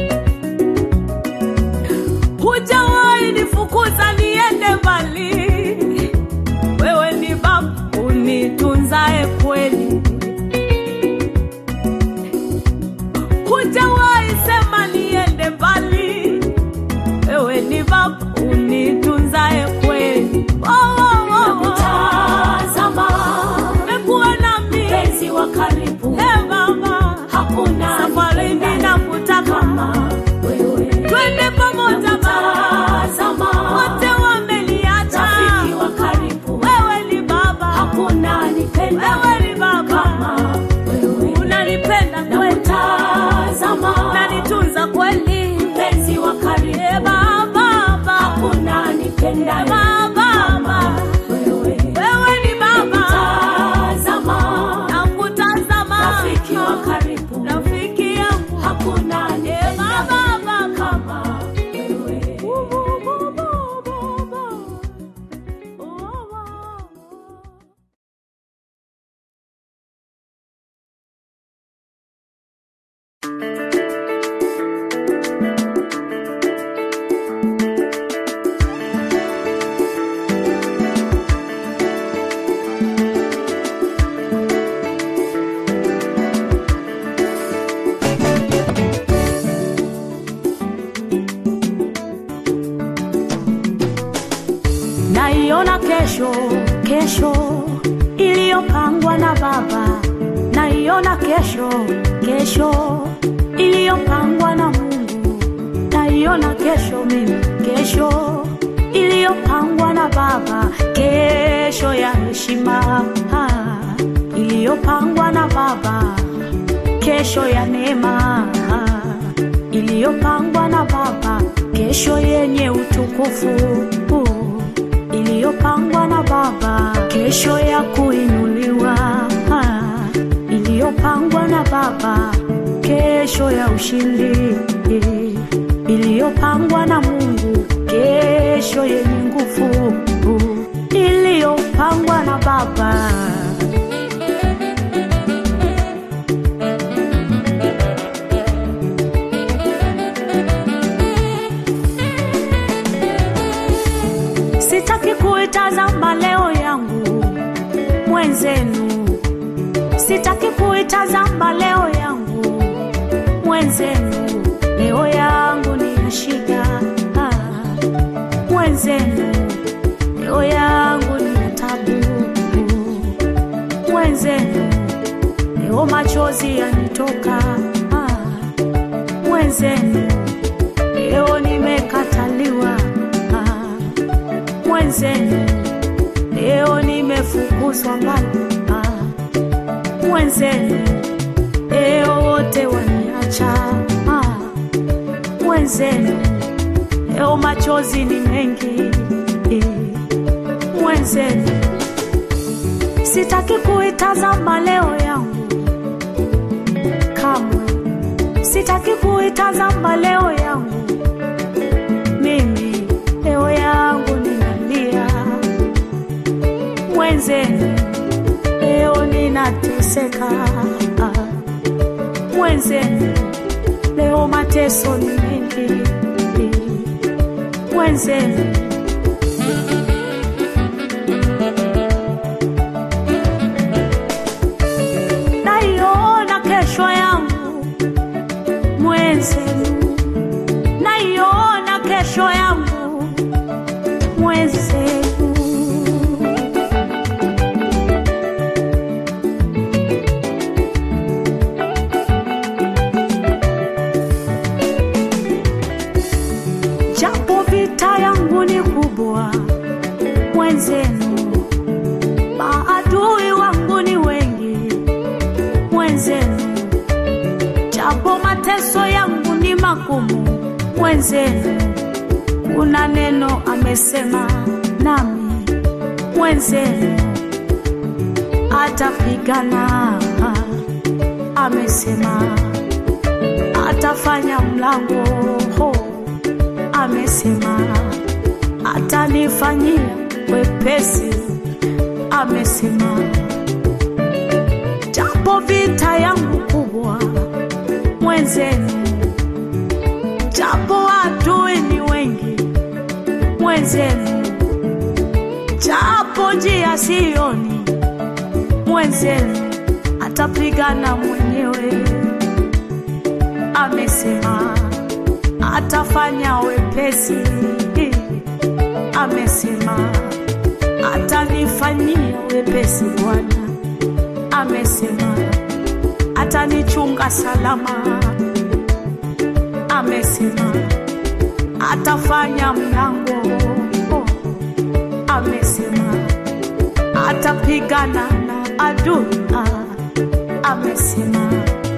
hujawahi nifukuza niende mbali wewe ni baba unitunzaye kweli hujawahi sema niende mbali wewe ni baba unitunzaye kweli oh, oh, oh, oh. Nakutazama, Umekuwa nami mpenzi wa karibu, Eh, baba hakuna safarini anipendaye nakutaka kama wewe. twende pamoja baba Tazama, wote wameniacha rafiki wa karibu, wewe ni baba hakuna anipendaye wewe ni baba kama wewe. unanipenda kweli Nakutazama, unanitunza kweli mpenzi wa Eh, karibu, baba baba hakuna anipendaye baba kama wewe. wewe ni baba Tazama, nakutazama rafiki wa karibu, rafiki yangu hakuna Eh, anipendaye baba baba kama wewe. naiona kesho kesho iliyopangwa na baba naiona kesho kesho iliyopangwa na mungu naiona kesho mimi kesho iliyopangwa na baba kesho ya heshima ah, iliyopangwa na baba kesho ya neema iliyopangwa na baba kesho yenye utukufu iliyopangwa na baba kesho ya kuinuliwa iliyopangwa iliyopangwa na Baba, kesho ya ushindi iliyopangwa na Mungu, kesho yenye nguvu iliyopangwa na Baba. Sitaki kuitazama leo yangu mwenzenu, sitaki kuitazama leo yangu mwenzenu, leo yangu ni ya shida ah, mwenzenu, leo yangu ni ya tabu mwenzenu, leo machozi yanitoka ah, mwenzenu, leo nimekataliwa ah, mwenzenu leo nimefukuzwa mbali ah, mwenzenu leo wote waniacha ah, mwenzenu leo machozi ni mengi eh, mwenzenu sitaki kuitazama leo yangu kamwe sitaki kuitazama leo yangu mimi leo yangu ninalia mwenzenu leo ninateseka mwenzenu leo mateso ni mengi mwenzenu naiona kesho yangu mwenzenu naiona kesho yangu mwenzenu japo vita yangu ni kubwa mwenzenu maadui wangu ni wengi mwenzenu japo mateso yangu ni magumu mwenzenu kuna neno amesema nami mwenzenu atapigana amesema atafanya mlango ho amesema atanifanyia wepesi amesema japo vita yangu kubwa mwenzenu japo adui ni wengi mwenzenu japo njia sioni mwenzenu atapigana mwenyewe amesema atafanya wepesi amesema atanifanyia wepesi bwana amesema atanichunga salama amesema atafanya mlango amesema atapigana na adui amesema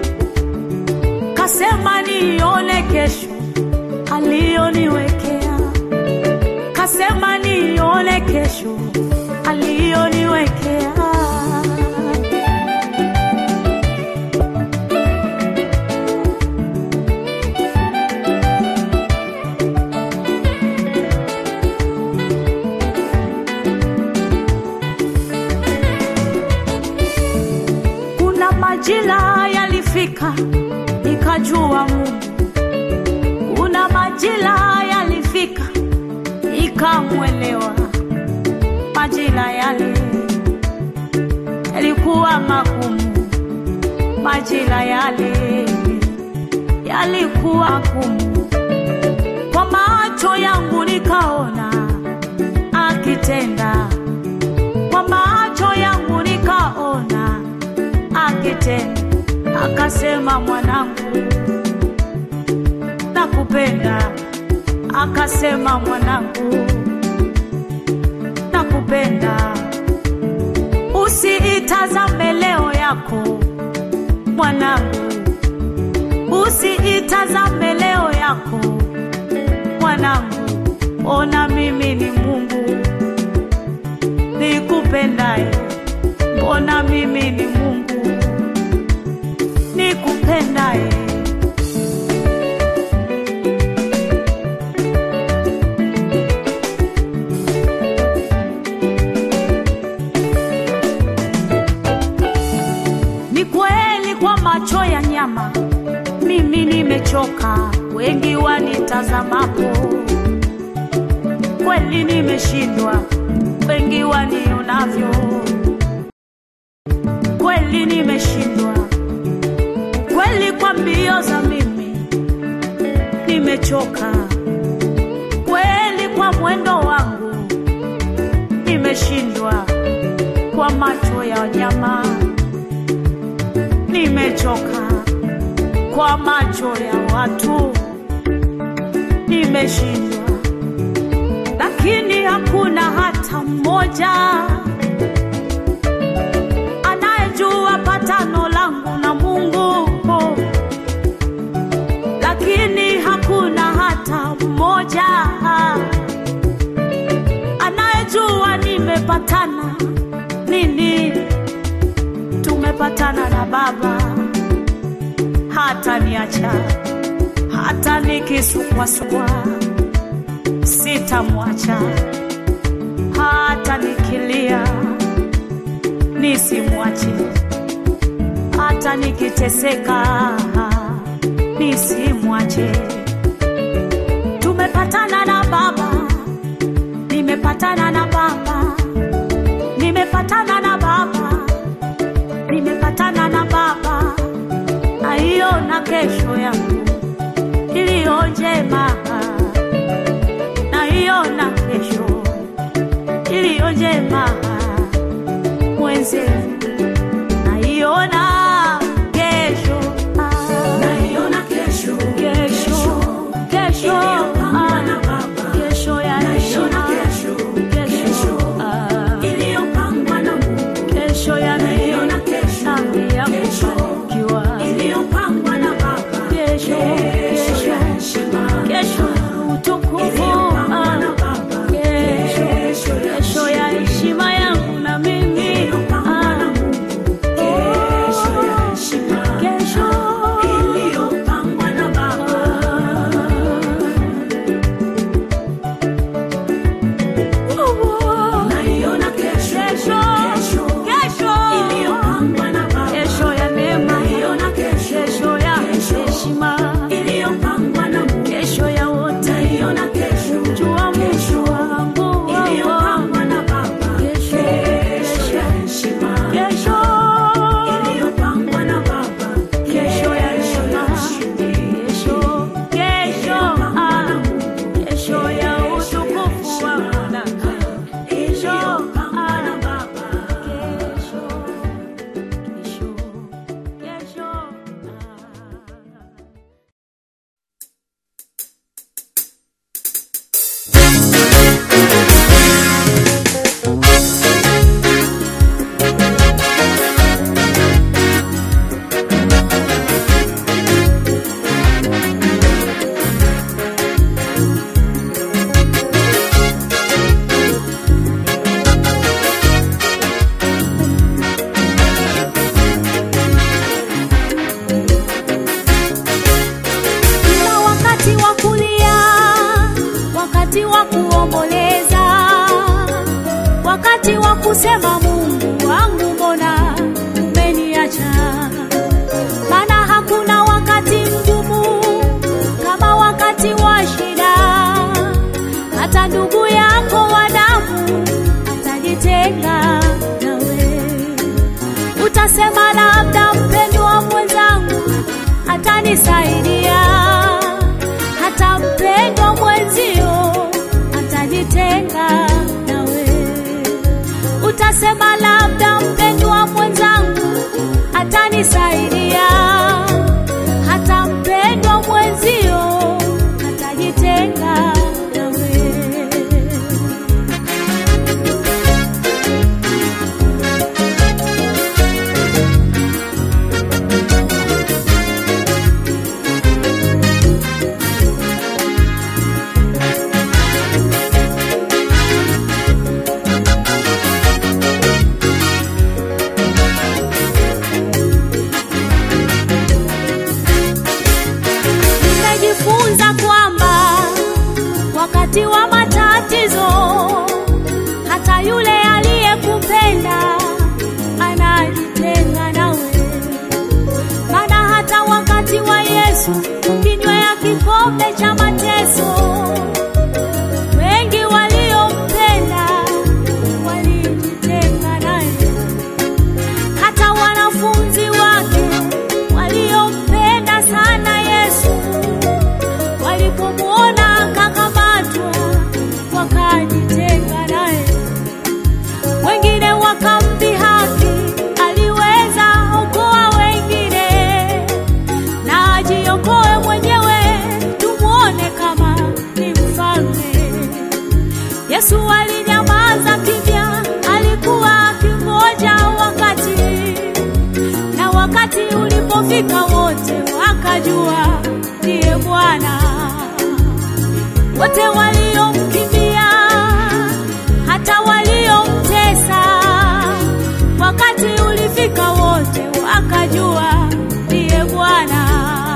kasema nione kesho aliyoniwekea kasema nione kesho aliyoniwekea kuna majira yalifika nikajua Mungu kuna majira yalifika ikamwelewa majira yale yalikuwa magumu majira yale yalikuwa gumu kwa macho yangu nikaona akitenda kwa macho yangu nikaona akitenda akasema mwanangu nakupenda akasema mwanangu nakupenda usiitazame leo yako mwanangu usiitazame leo yako mwanangu ona mimi ni mungu nikupendaye mbona mimi ni mungu nimpendaye. Ni kweli kwa macho ya nyama mimi nimechoka, wengi wanitazamapo, kweli nimeshindwa, wengi wanionavyo, kweli nimeshindwa, kweli kwa mbio za mimi nimechoka, kweli kwa mwendo wangu nimeshindwa, kwa macho ya nyama nimechoka kwa macho ya watu nimeshindwa, lakini hakuna hata mmoja anayejua patano langu na Mungu, lakini hakuna hata mmoja anayejua nimepatana nini. Tumepatana na Baba hata niacha hata nikisukwasukwa sitamwacha hata nikilia nisimwache hata nikiteseka nisimwache tumepatana na baba nimepatana na baba nimepatana na baba nimepatana na baba naiona kesho yangu iliyo njema, naiona kesho iliyo njema mwenzenu, naiona kesho, naiona kesho, kesho, kesho, ah, kesho ya naiona kesho, kesho iliyopangwa na Mungu, kesho ya naiona kesho ya kufanikiwa iliyopangwa na Baba, kesho, kesho, kesho utukufu, ah, kesho, kesho ya heshima yangu na mimi, ah, kesho iliyopangwa na Baba. Naiona kesho, kesho, kesho iliyopangwa na Baba, kesho ya neema, naiona kesho, kesho ya heshima iliyopangwa na Mungu, kesho ya wote, naiona kesho, jua mwisho wangu iliyopangwa na Baba, kesho, kesho ya heshima, kesho iliyopangwa na Baba, kesho ya heshima, kesho, kesho, ah, kesho ya utukufu wa Bwana. Kesho, ah, kesho, kesho, kesho, ah. Kuna wakati wa kulia, wakati wa kuomboleza, wakati wa kusema Mungu wangu, mbona umeniacha? Maana hakuna wakati mgumu kama wakati wa shida. Hata ndugu yako wa damu atajitenga nawe, utasema labda mpendwa mwenzangu atanisaidia, hata mpendwa mwenzio atajitenga nawe. Utasema labda mpendwa mwenzangu atanisaidia, hata mpendwa mwenzio atajitenga nawe. Yesu kinywea kikombe cha mateso. Wengi waliompenda walijitenga naye, hata wanafunzi wake waliompenda sana Yesu walipomwona akakamatwa wakajitenga naye. Wengine wakamdhihaki, aliweza okoa wengine na ajiokoe mwenyewe, tumwone kama ni mfalme. Yesu alinyamaza kimya, alikuwa akingoja wakati, na wakati ulipofika wote wakajua ndiye Bwana. Wote waliomkimbia hata waliomtesa, wakati ulifika wote wakajua ndiye Bwana.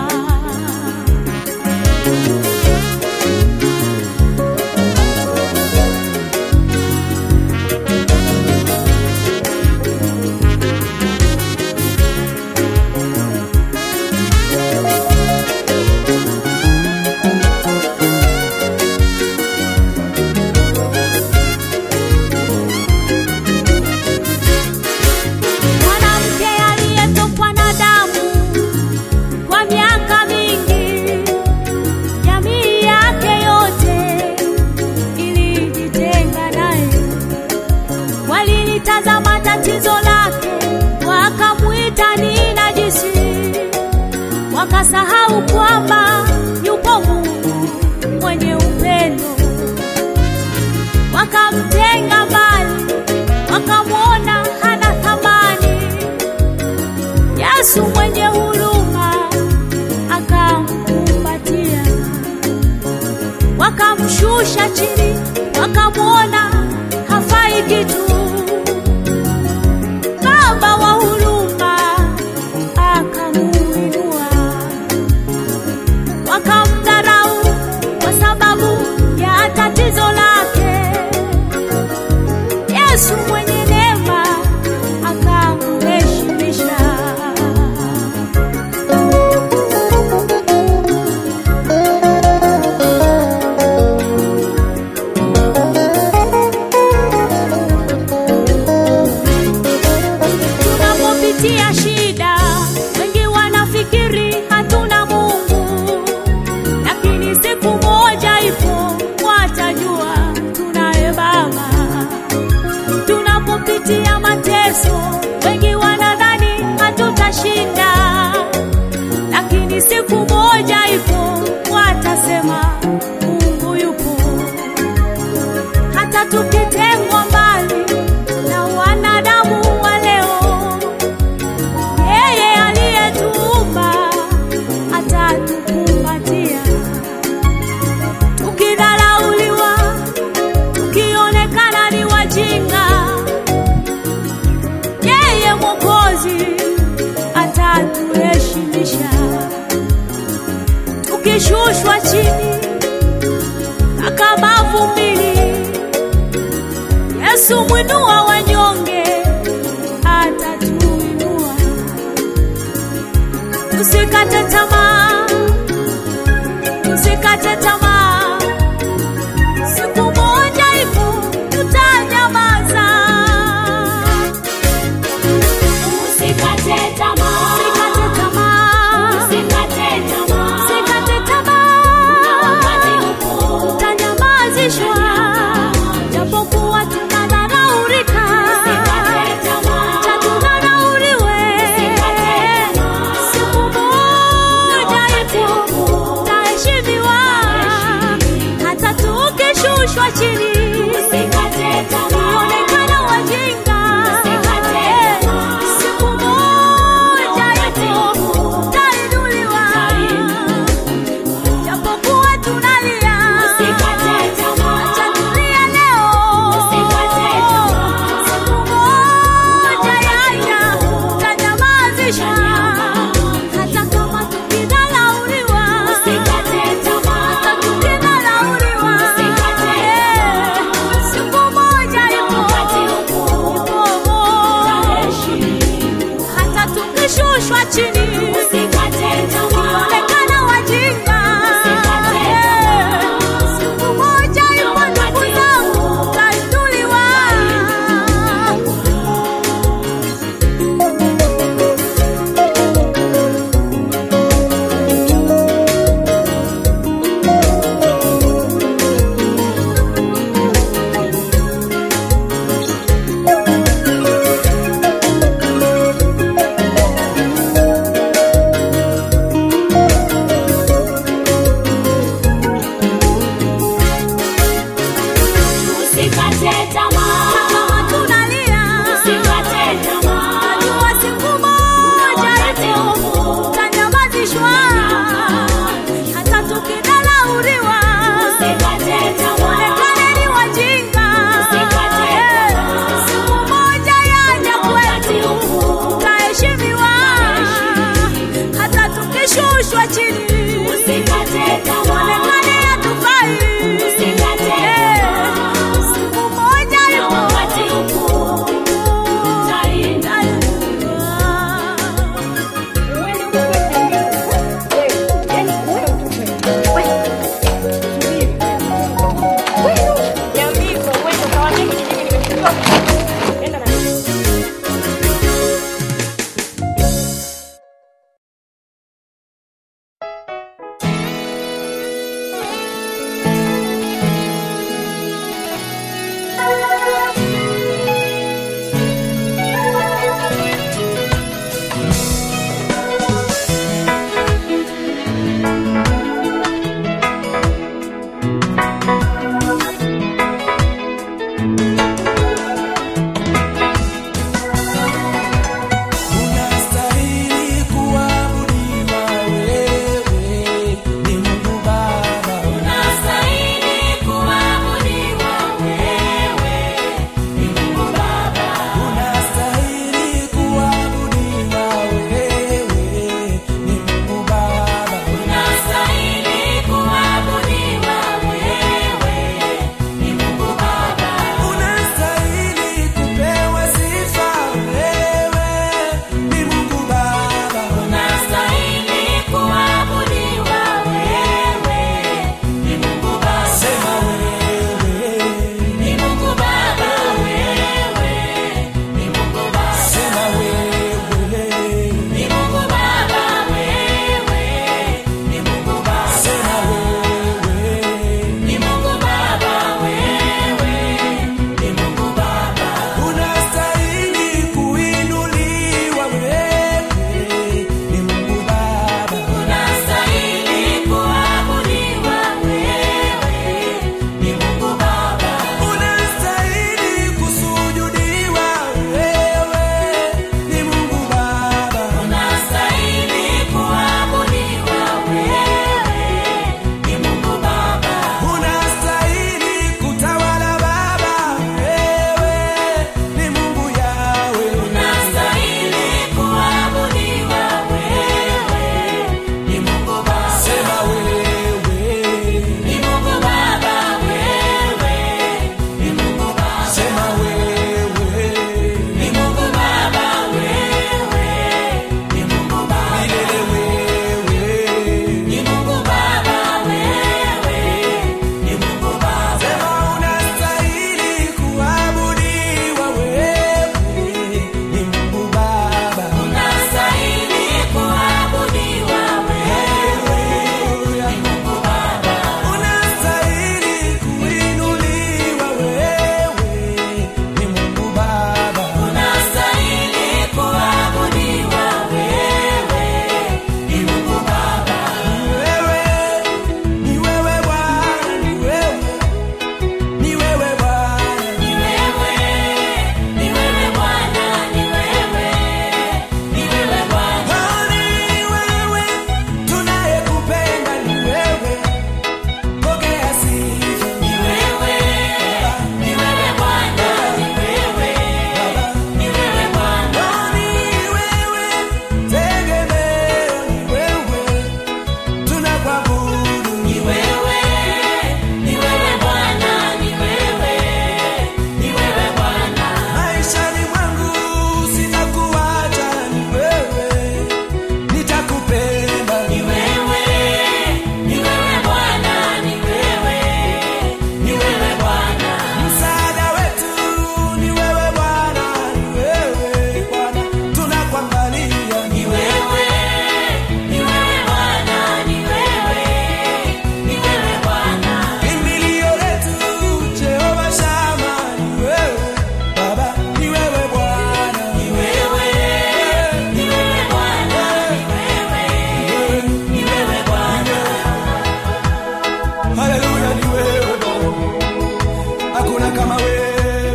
Mwanamke aliyetokwa na damu kwa miaka mingi, jamii yake yote ilijitenga naye. Walilitazama tatizo lake, wakamwita ni najisi, wakasahau kwamba yupo Mungu mwenye upendo. Wakamtenga mbali, wakamwona hana thamani. Yesu mwenye huruma akamkumbatia, wakamshusha chini, wakamwona hafai kitu. Baba wa huruma akamuinua, wakamdharau kwa sababu ya tatizo lake. Yesu mwenye neema akamheshimisha. Tunapopitia shida, wengi wanafikiri hatuna Mungu, lakini siku moja ipo watajua tunaye Baba. Tunapopitia mateso, wengi wanadhani hatutashinda, lakini siku moja ipo watasema Mungu yupo. Hata tukitengwa mbali na wanadamu wa leo, yeye aliyetuumba atatukumbatia. Tukidharauliwa, tukionekana ni wajinga, yeye Mwokozi atatuheshimisha. Tukishushwa chini mpaka mavumbini, Yesu mwinua wanyonge atatuinua. Tusikate tamaa, tusikate tamaa, siku moja ipo tutanyamaza. Usikate tamaa, Usikate tamaa, usikate tamaa. usikate tamaa, Wakati upo, tutanyamazishwa japokuwa tunadharaulika, usikate tamaa. cha tudharauriwe. Usikate tamaa. Siku moja chini, Usikate tamaa. tuonekane hatufai. Usikate Eh, tamaa. siku moja Na ipo. wakati upo utaenda. Unastahili kuabudiwa wewe, ni Mungu Baba. Unastahili kuabudiwa wewe, ni Mungu Baba. Unastahili kuabudiwa wewe, ni Mungu Baba. Unastahili kuabudiwa wewe, ni Mungu Baba. Unastahili kupewa sifa wewe, ni Mungu Baba. Unastahili kuabudiwa wewe, ni Mungu Baba. Sema wewe, Ni Mungu Baba wewe, ni Mungu Baba. sema wewe, Ni Mungu Baba wewe, ni Mungu Baba. sema wewe. Ni Mungu Baba wewe, ni Mungu Baba. Unastahili kuinuliwa wewe, ni Mungu Baba. Unastahili kuabudiwa wewe, ni Mungu Baba. Unastahili kusujudiwa wewe, ni Mungu Baba. Unastahili kuabudiwa wewe, ni Mungu Baba. Unastahili kutawala Baba, wewe ni Mungu Yawe. Unastahili kuabudiwa wewe, ni Mungu Baba. Sema wewe, Ni Mungu Baba wewe, ni Mungu Baba. sema wewe, Ni Mungu Baba wewe, ni Mungu Baba. milele wewe. Ni Mungu Baba wewe, ni Mungu Baba. Sema unastahili kuabudiwa wewe, ni Mungu Baba. Unastahili kuabudiwa wewe, ni Mungu Baba. Unastahili kuinuliwa wewe, ni Mungu Baba. Unastahili kuabudiwa wewe, ni Mungu Baba. Wewe, ni wewe Bwana, ni wewe, ni wewe Bwana. Ni wewe, ni wewe Bwana, ni wewe, ni wewe Bwana. Oh, ni wewe, tunayekupenda ni wewe. Pokea sifa. Ni wewe, ni wewe Bwana, ni wewe, ni wewe Bwana. Oh, ni wewe, tegemeo ni wewe, tunakuabudu Ni wewe, ni wewe Bwana, ni wewe, ni wewe Bwana. maishani mwangu sitakuacha, ni wewe, nitakupenda Ni wewe, ni wewe Bwana, ni wewe, ni wewe Bwana. msaada wetu ni wewe Bwana, ni wewe Bwana, tunakuangalia Ni wewe, ni wewe Bwana, ni wewe, ni wewe Bwana. kimbilio letu Jehova Shama, ni wewe Baba, ni wewe Bwana, Ni wewe, ni wewe Bwana, ni wewe, ni wewe Bwana. Haleluya, ni wewe Bwana, hakuna kama wewe,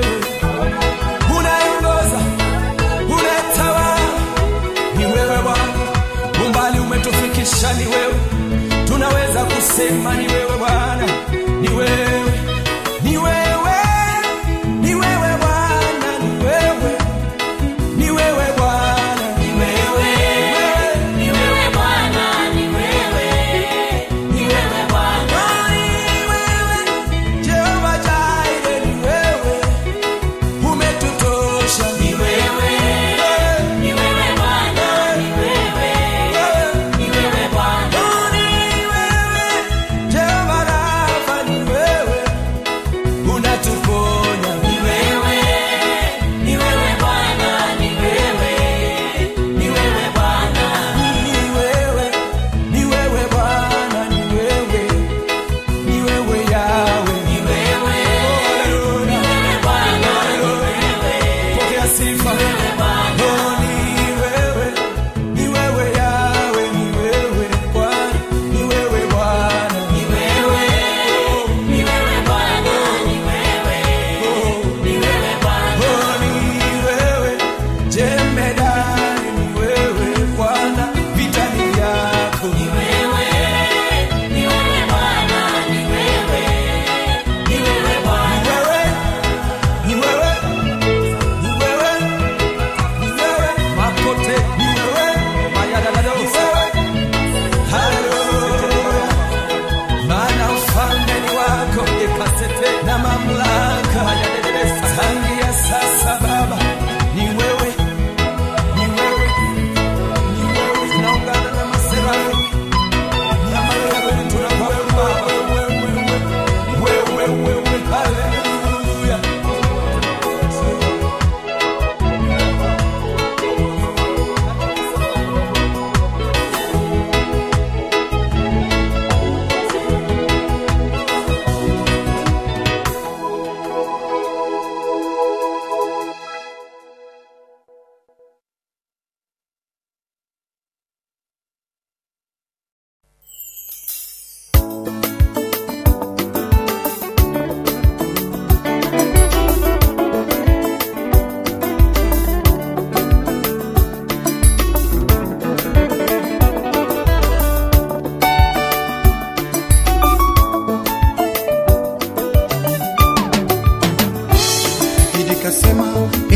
unaongoza, unatawala, ni wewe Bwana, umbali umetufikisha, ni wewe, tunaweza kusema ni wewe Bwana, ni wewe, ni wewe, ni wewe Bwana, ni wewe, ni wewe Bwana, Ni wewe, ni wewe Bwana, ni wewe,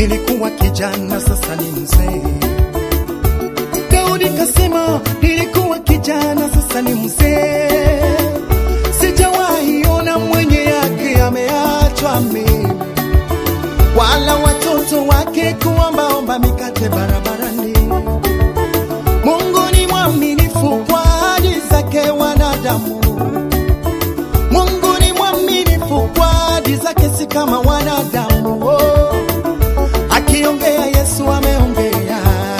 nilikuwa kijana, sasa ni mzee. Daudi kasema, nilikuwa kijana, sasa ni mzee. Sijawahi ona mwenye yake ameachwa mimi, wala watoto wake kuombaomba mikate barabarani. Mungu ni mwaminifu kwa ahadi zake wanadamu. Mungu ni mwaminifu kwa ahadi zake, si kama wanadamu. Oh, akiongea Yesu ameongea,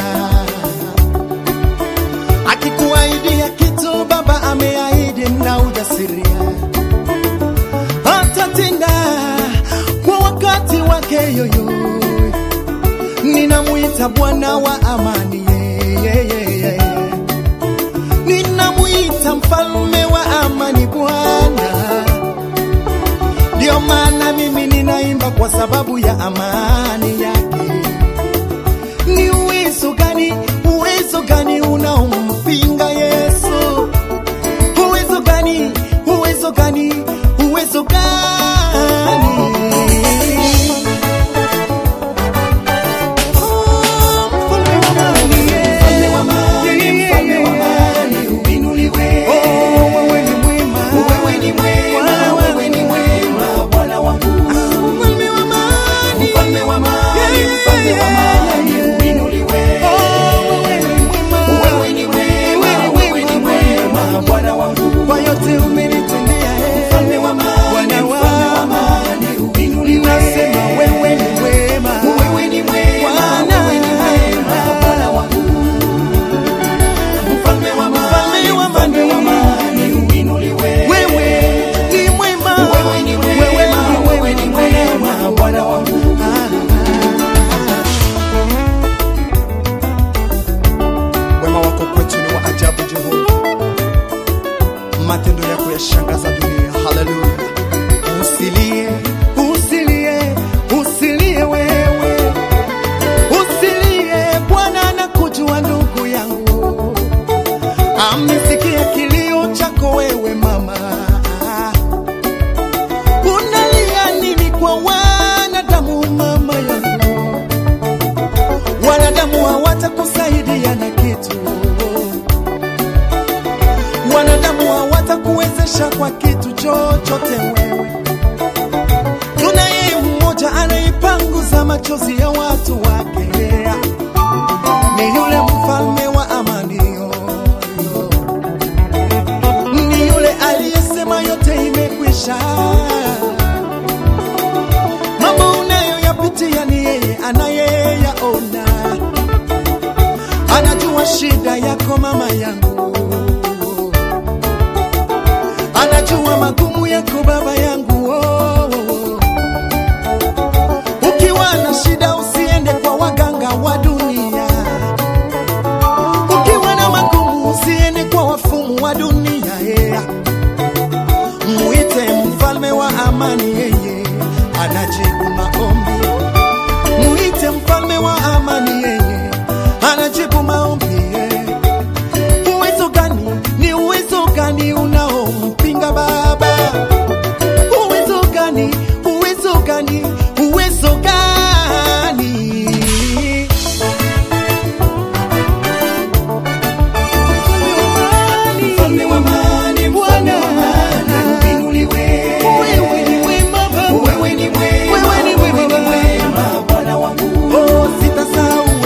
akikuahidia kitu Baba ameahidi na ujasiria, atatenda kwa wakati wake yoyo. Ninamwita Bwana wa amani, yeah, yeah, yeah, yeah. Ninamwita mfalme wa amani, Bwana. Ndio maana mimi ninaimba kwa sababu ya amani yake. Ni uwezo gani, uwezo gani unaompinga Yesu? Uwezo gani, uwezo gani, uwezo gani? Mfalme wa amani, mfalme wa amani, uinuliwe. Wewe ni mwema, wewe ni mwema, wewe ni mwema, Bwana wangu. Mfalme wa amani, mfalme wa amani, mfalme wa amani, uinuliwe. Wewe ni mwema, wewe ni mwema, Bwana wangu. Kwa yote umenitendea, eh. Mfalme wa amani, mfalme wa amani, uinuliwe. Nasema wewe ni mwema, wewe ni mwema, wewe ni mwema, Bwana wangu. Mfalme wa amani, mfalme wa amani, uinuliwe. Wewe ni mwema, wewe ni mwema, wewe ni mwema, Bwana wangu. Wema wako kwetu ni wa ajabu, Jehova, matendo yako yashangaza dunia. Haleluya! Usilie, usilie, usilie wewe, usilie. Bwana anakujua ndugu yangu, amesikia kilio chako wewe mama. Unalia nini kwa wanadamu mama yangu? Wanadamu hawatakusaidia na kitu, wanadamu hawatakuwezesha kwa kitu chochote wewe. Tunaye mmoja anaipanguza machozi ya watu wake, ni yule mfalme wa amani, ni yule aliyesema yote imekwisha. Mambo unayoyapitia ni yeye anayeyaona, anajua shida yako mama yangu, anajua magumu yako baba yangu. Oh, oh, oh. Ukiwa na shida usiende kwa waganga wa dunia, ukiwa na magumu usiende kwa wafumu wa dunia yeah. Mwite mfalme wa amani, yeye anajibu maombi. Mwite mfalme wa amani, yeye anajibu maombi. yeah. Uwezo gani? Ni uwezo gani unaompinga Baba? Uwezo gani? Uwezo gani? Uwezo gani? Mfalme wa amani, Bwana uinuliwe. Wewe ni mwema Baba. Wewe ni mwema, wewe ni mwema Bwana wangu. Oh, sitasahau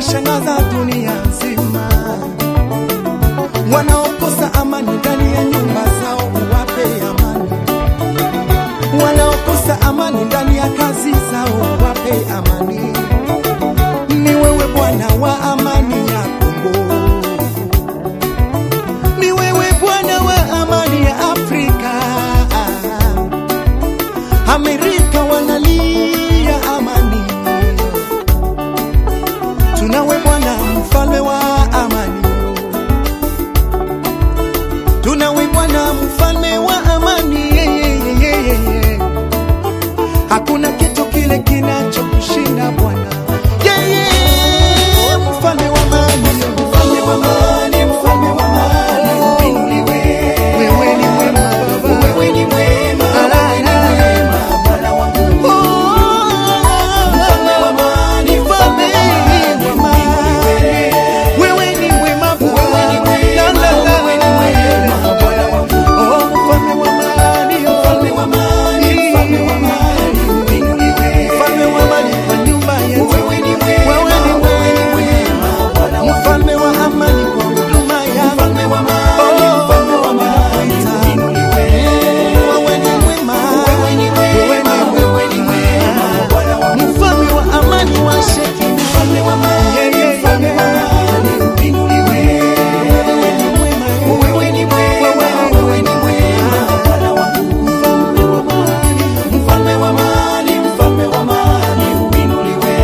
inashangaza dunia nzima. Wanaokosa amani ndani ya nyumba zao, uwape amani. Wanaokosa amani ndani ya kazi zao, uwape amani. Ni wewe Bwana wa amani ya Kongo, ni wewe Bwana wa amani ya Afrika. Amerika wanalia amani, tunawe Bwana mfalme wa amani, tunawe Bwana mfalme wa amani. yeah, yeah, yeah, yeah, yeah. Hakuna kitu kile kinachokushinda Bwana. Yeah, yeah, mfalme wa amani, mfalme wa amani, mfalme wa amani. Wewe ni mwema Baba, wewe ni mwema, wewe ni mwema Bwana wangu. Mfalme wa amani, mfalme wa amani. Wewe ni mwema Baba, la, la, la. Oh, mfalme wa amani, mfalme wa amani, mfalme wa amani. Mfalme wa amani kwa nyumba yetu. Wewe ni mwema, wewe ni mwema. Mfalme wa amani kwa huduma yangu. Mfalme wa amani, mfalme wa amani. Wewe ni mwema, wewe ni mwema, wewe ni mwema. Mfalme wa amani wa Shekina. Mfalme wa amani, mfalme wa amani. Wewe ni mwema, wewe ni mwema, wewe ni mwema. Mfalme wa amani, mfalme wa amani, mfalme wa amani, uinuliwe.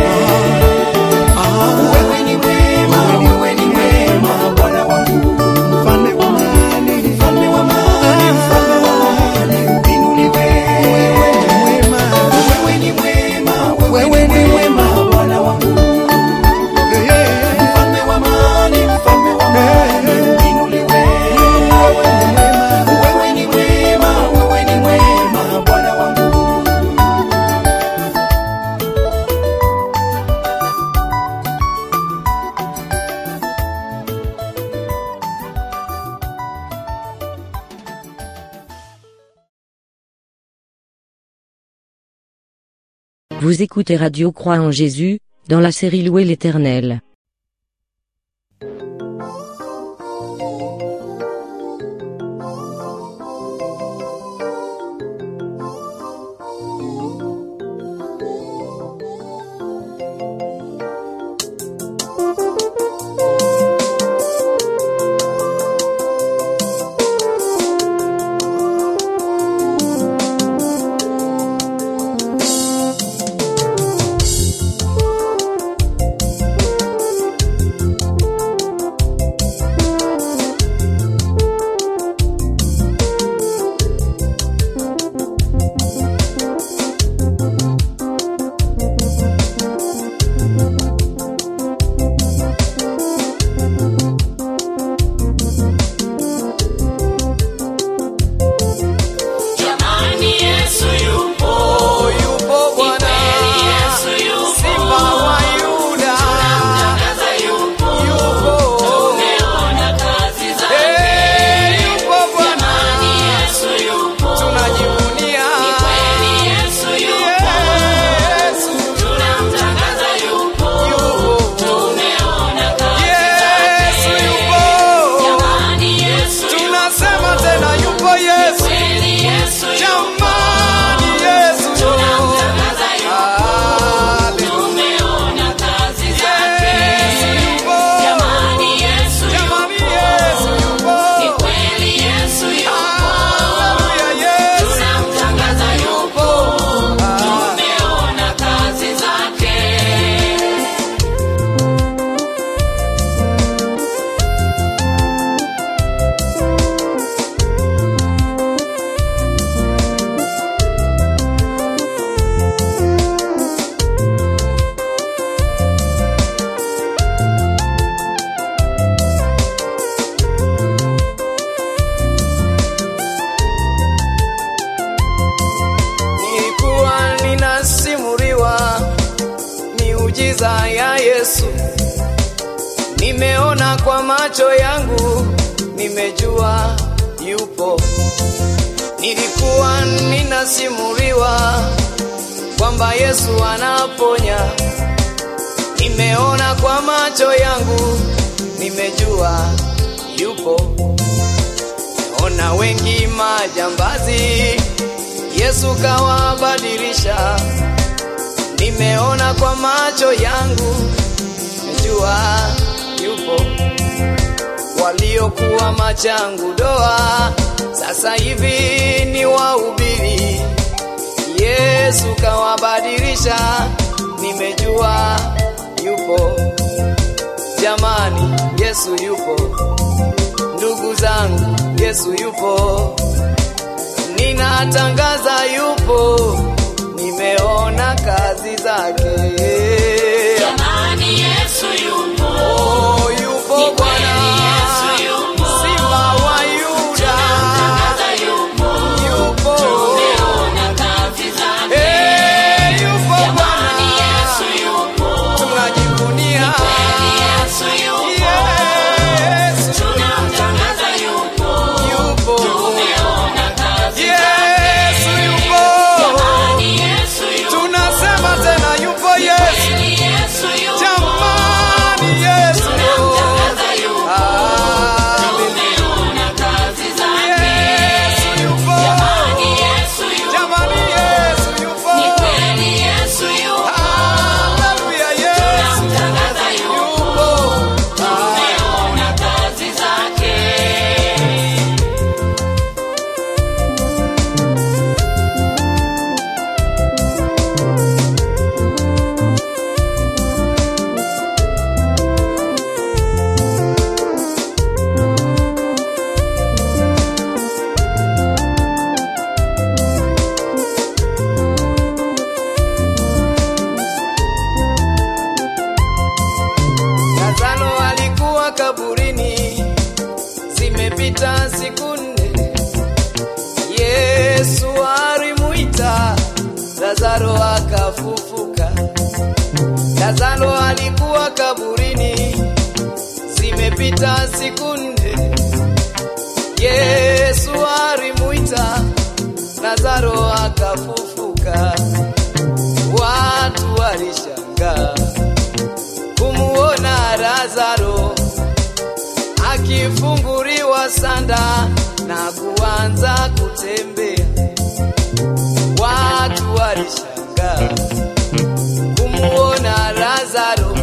Wewe ni mwema, wewe ni mwema, Bwana wangu. Mfalme wa amani, mfalme wa amani, mfalme wa amani, uinuliwe. Wewe ni mwema, wewe ni mwema, Bwana wangu. Mfalme wa amani, mfalme wa amani, uinuliwe. Wewe ni mwema, wewe ni mwema, Bwana wangu. Vous écoutez Radio Croix en Jésus, dans la série Louer l'Éternel. Jamani, Yesu yupo, yupo Bwana, Yesu yupo, Simba wa Yuda, tunamtangaza yupo, yupo, tumeona kazi zake. Eh, yupo Bwana, Jamani, Yesu yupo, tunajivunia kweli Yesu yupo, Yesu, tunamtangaza yupo, tumeona kazi Yesu zake. yupo, Jamani, Yesu tunasema tena yupo Yesu, kweli Yesu jamani Yesu, tunamtangaza yupo, Hallelujah. tumeona kazi zake. Yesu yupo, Jamani, Yesu jamani Yesu yupo, Ni kweli Yesu yupo, Hallelujah, Yesu, tunamtangaza yupo, Ah. tumeona kazi zake. nilikuwa ninasimuliwa miujiza ya Yesu, nimeona kwa macho yangu, nimejua yupo. Nilikuwa ninasimuliwa kwamba Yesu anaponya, nimeona kwa macho yangu, nimejua yupo. Ona wengi majambazi, Yesu kawabadilisha. Nimeona kwa macho yangu, nimejua yupo. Waliokuwa machangu doa, sasa hivi ni wahubiri. Yesu kawabadilisha, nimejua yupo. Jamani, Yesu yupo. Ndugu zangu, Yesu yupo. Ninatangaza yupo, nimeona kazi zake. Jamani, Yesu yupo. Oh, yupo Ni kweli Bwana, Yesu yupo. Simba wa Yuda, Tunamtangaza yupo. yupo. Tumeona kazi zake. Eh, yupo Jamani, Bwana, Yesu yupo. tunajivunia. Kweli Yesu yupo. Yesu Tunamtangaza yupo. yupo. Tumeona kazi Yesu yupo. Jamani, Yesu yupo. Tunasema tena yupo Yesu. Kweli Yesu yupo. Jamani Yesu. Tunamtangaza yupo. Hallelujah. Tumeona kazi zake. Yesu yupo. Jamani, Yesu yupo. Jamani Yesu yupo. Ni kweli Yesu yupo. Hallelujah, Yesu Tunamtangaza yupo. yupo. Tumeona kazi zake. Lazaro alikuwa kaburini, zimepita siku nne. Yesu alimuita, Lazaro akafufuka. Lazaro alikuwa kaburini, zimepita siku nne. Yesu alimuita, Lazaro akafufuka. Watu walishangaa kumuona Lazaro akifunguliwa sanda na kuanza kutembea. Watu walishangaa kumuona Lazaro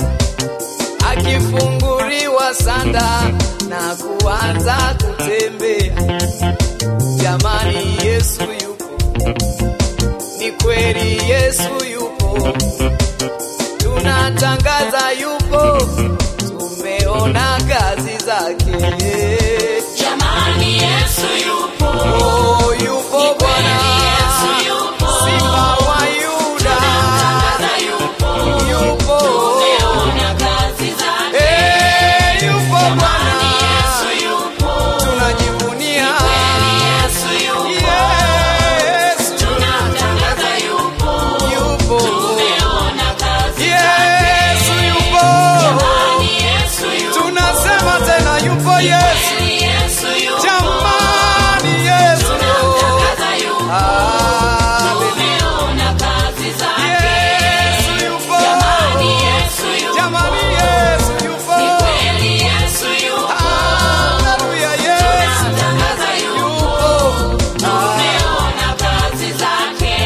akifunguliwa sanda na kuanza kutembea. Jamani, Yesu yupo, ni kweli Yesu yupo tunatangaza yupo, tumeona kazi zake. Jamani, Yesu yupo. Oh, yupo Ni kweli Bwana, Yesu yupo. Simba wa Yuda, Tunamtangaza yupo. yupo. Tumeona kazi zake. Eh, yupo Jamani, Bwana, Yesu yupo. tunajivunia. Kweli Yesu yupo. Yesu Tunamtangaza yupo. yupo. Tumeona kazi Yesu yupo. Jamani, Yesu yupo. Tunasema tena yupo Yesu. Kweli Yesu yupo. Jamani Yesu. Tunamtangaza yupo. Hallelujah. Tumeona kazi zake. Yesu yupo. Jamani, Yesu yupo. Jamani Yesu yupo. Ni kweli Yesu yupo. Hallelujah, Yesu Tunamtangaza yupo. yupo. Tumeona kazi zake.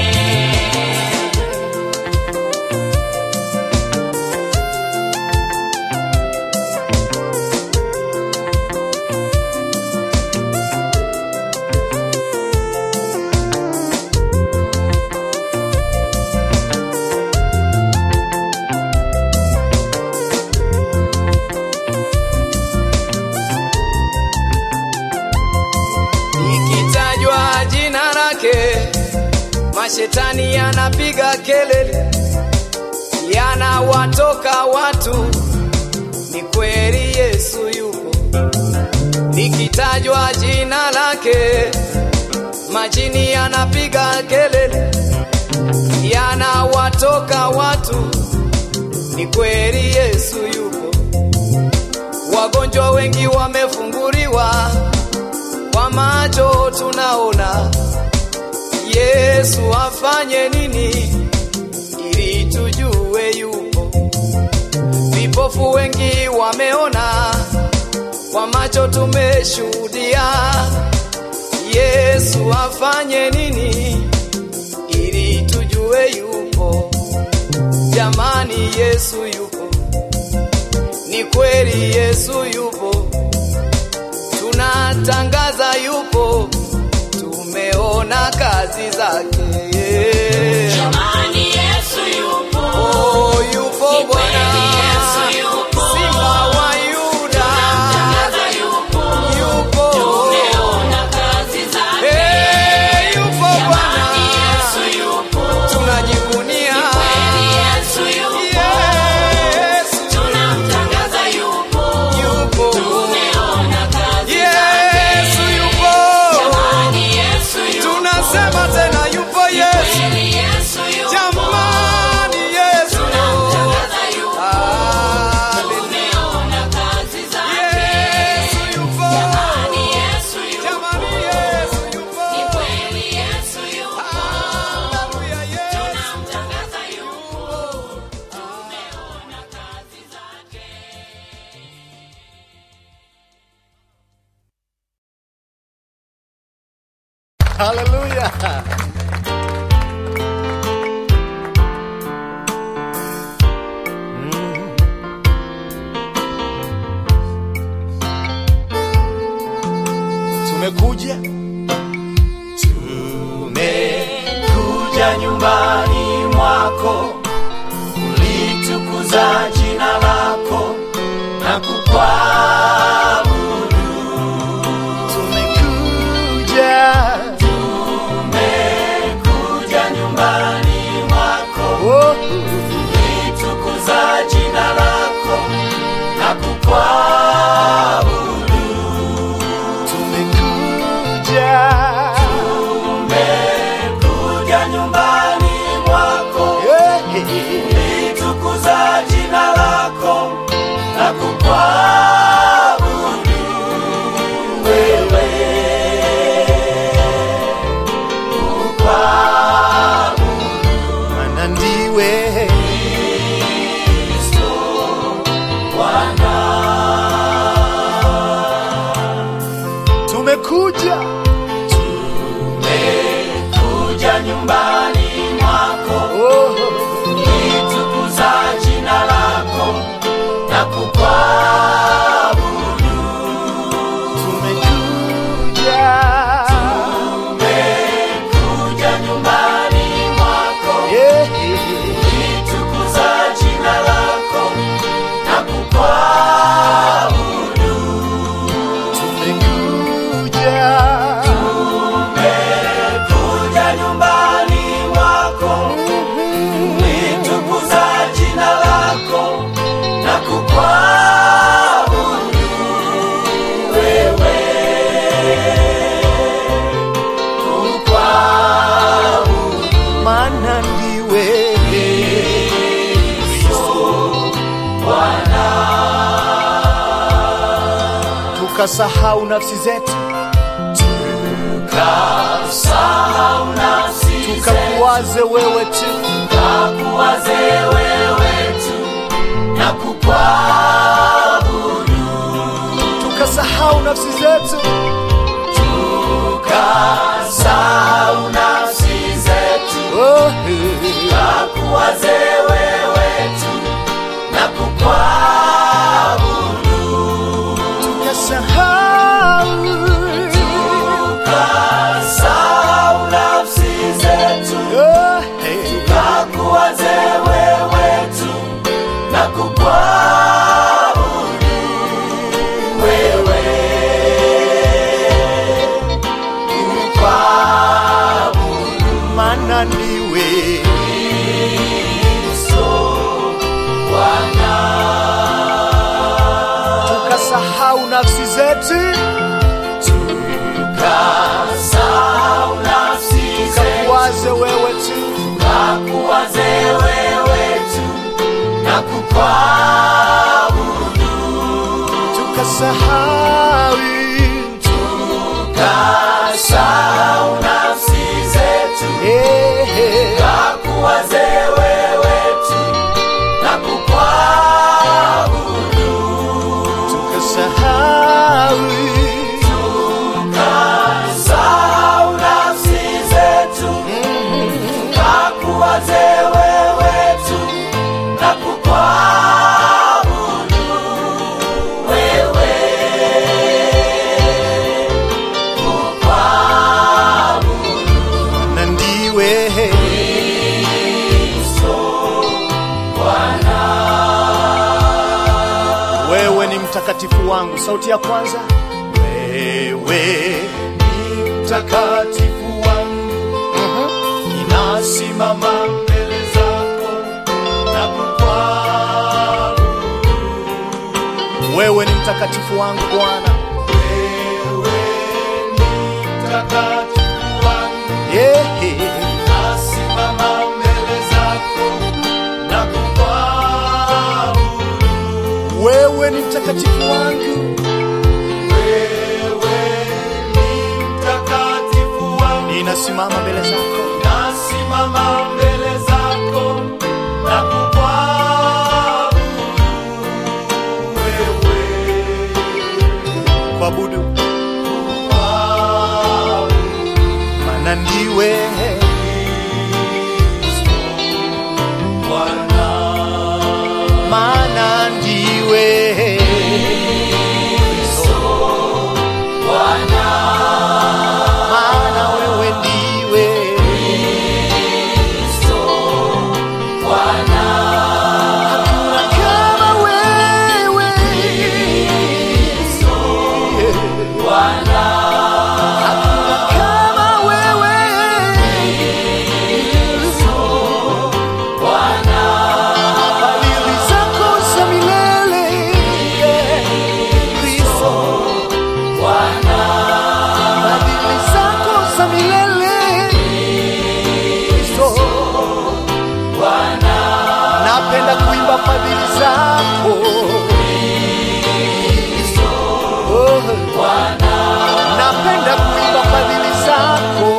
Ikitajwa jina lake, mashetani yanapiga kelele, yanawatoka watu. Ni kweli Yesu yupo. Likitajwa jina lake, majini yanapiga kelele, yanawatoka watu. Ni kweli Yesu yupo. Wagonjwa wengi wamefunguliwa kwa macho tunaona. Yesu afanye nini ili tujue yupo? vipofu wengi wameona, kwa macho tumeshuhudia. Yesu afanye nini ili tujue yupo? Jamani, Yesu yupo, ni kweli Yesu yupo, tunatangaza yupo, tumeona kazi zake. Jamani, Yesu yupo. Oh, yupo Ni kweli Bwana, Yesu yupo. Simba wa Yuda, Tunamtangaza yupo. yupo Tumeona kazi zake. Eh, yupo Jamani, Bwana, Yesu yupo. tunajivunia Ni kweli Yesu yupo. Yesu Tunamtangaza yupo. yupo, Tumeona kazi Yesu zake. yupo, Jamani, Yesu yupo. tunasema tena yupo Yesu, Kweli Yesu yupo. jamani Yesu, Tunamtangaza yupo. Hallelujah. Tumeona kazi zake. Yesu yupo, Jamani, Yesu yupo. jamani Yesu yupo, Ni kweli Yesu yupo. Hallelujah, Yesu. Tunamtangaza yupo. Tumeona kazi zake. Haleluya. Tumekuja tumekuja nyumbani mwako ulitukuza jina lako na kukuabudu tumekuja tumekuja nyumbani mwako ulitukuza jina lako na kukuabudu tumekuja tumekuja nyumbani mwako ulitukuza jina lako na kukuabudu wewe kukuabudu maana ndiwe Kristo Bwana tumekuja tumekuja nyumbani mwako ulitukuza jina lako na kukuabudu tumekuja tumekuja nyumbani mwako ulitukuza jina lako na kukuabudu tumekuja tumekuja nyumbani mwako ulitukuza jina lako na kukuabudu wewe kukuabudu maana ndiwe Kristo Bwana tukasahau nafsi zetu tukasahau nafsi tukakuwaze wewe tu tukakuwaze wewe tu na kukuabudu tukasahau nafsi zetu tukasahau nafsi zetu tukakuwaze wewe tu na kukuabudu tukasahau tukasahau nafsi zetu tukakuwaze wewe tu na kukuabudu wewe kukuabudu maana ndiwe Kristo Bwana tukasahau nafsi zetu tukasahau nafsi tukakuwaze wewe tu tukakuwaze wewe tu na kukuabudu tukasahau tukasahau nafsi zetu tukakuwaze wewe tu na kukuabudu mtakatifu wangu. Sauti ya kwanza, wewe ni mtakatifu wangu, ninasimama mbele zako na kukuabudu. Wewe ni mtakatifu wangu Bwana, wewe ni mtakatifu wangu, yeah. Ninasimama mbele zako na kukuabudu. Wewe ni mtakatifu wangu, wewe ni mtakatifu wangu, ninasimama mbele zako, nasimama mbele zako na kukuabudu wewe, kuabudu kuabudu, maana ndiwe Bwana, maana ndiwe Bwana, maana wewe ndiwe Bwana, hakuna kama wewe Bwana, hakuna kama wewe Bwana, fadhili zako za milele Kristo Bwana, fadhili zako za milele Kristo Bwana, napenda kuimba fadhili zako Oh, Bwana, napenda kuimba fadhili zako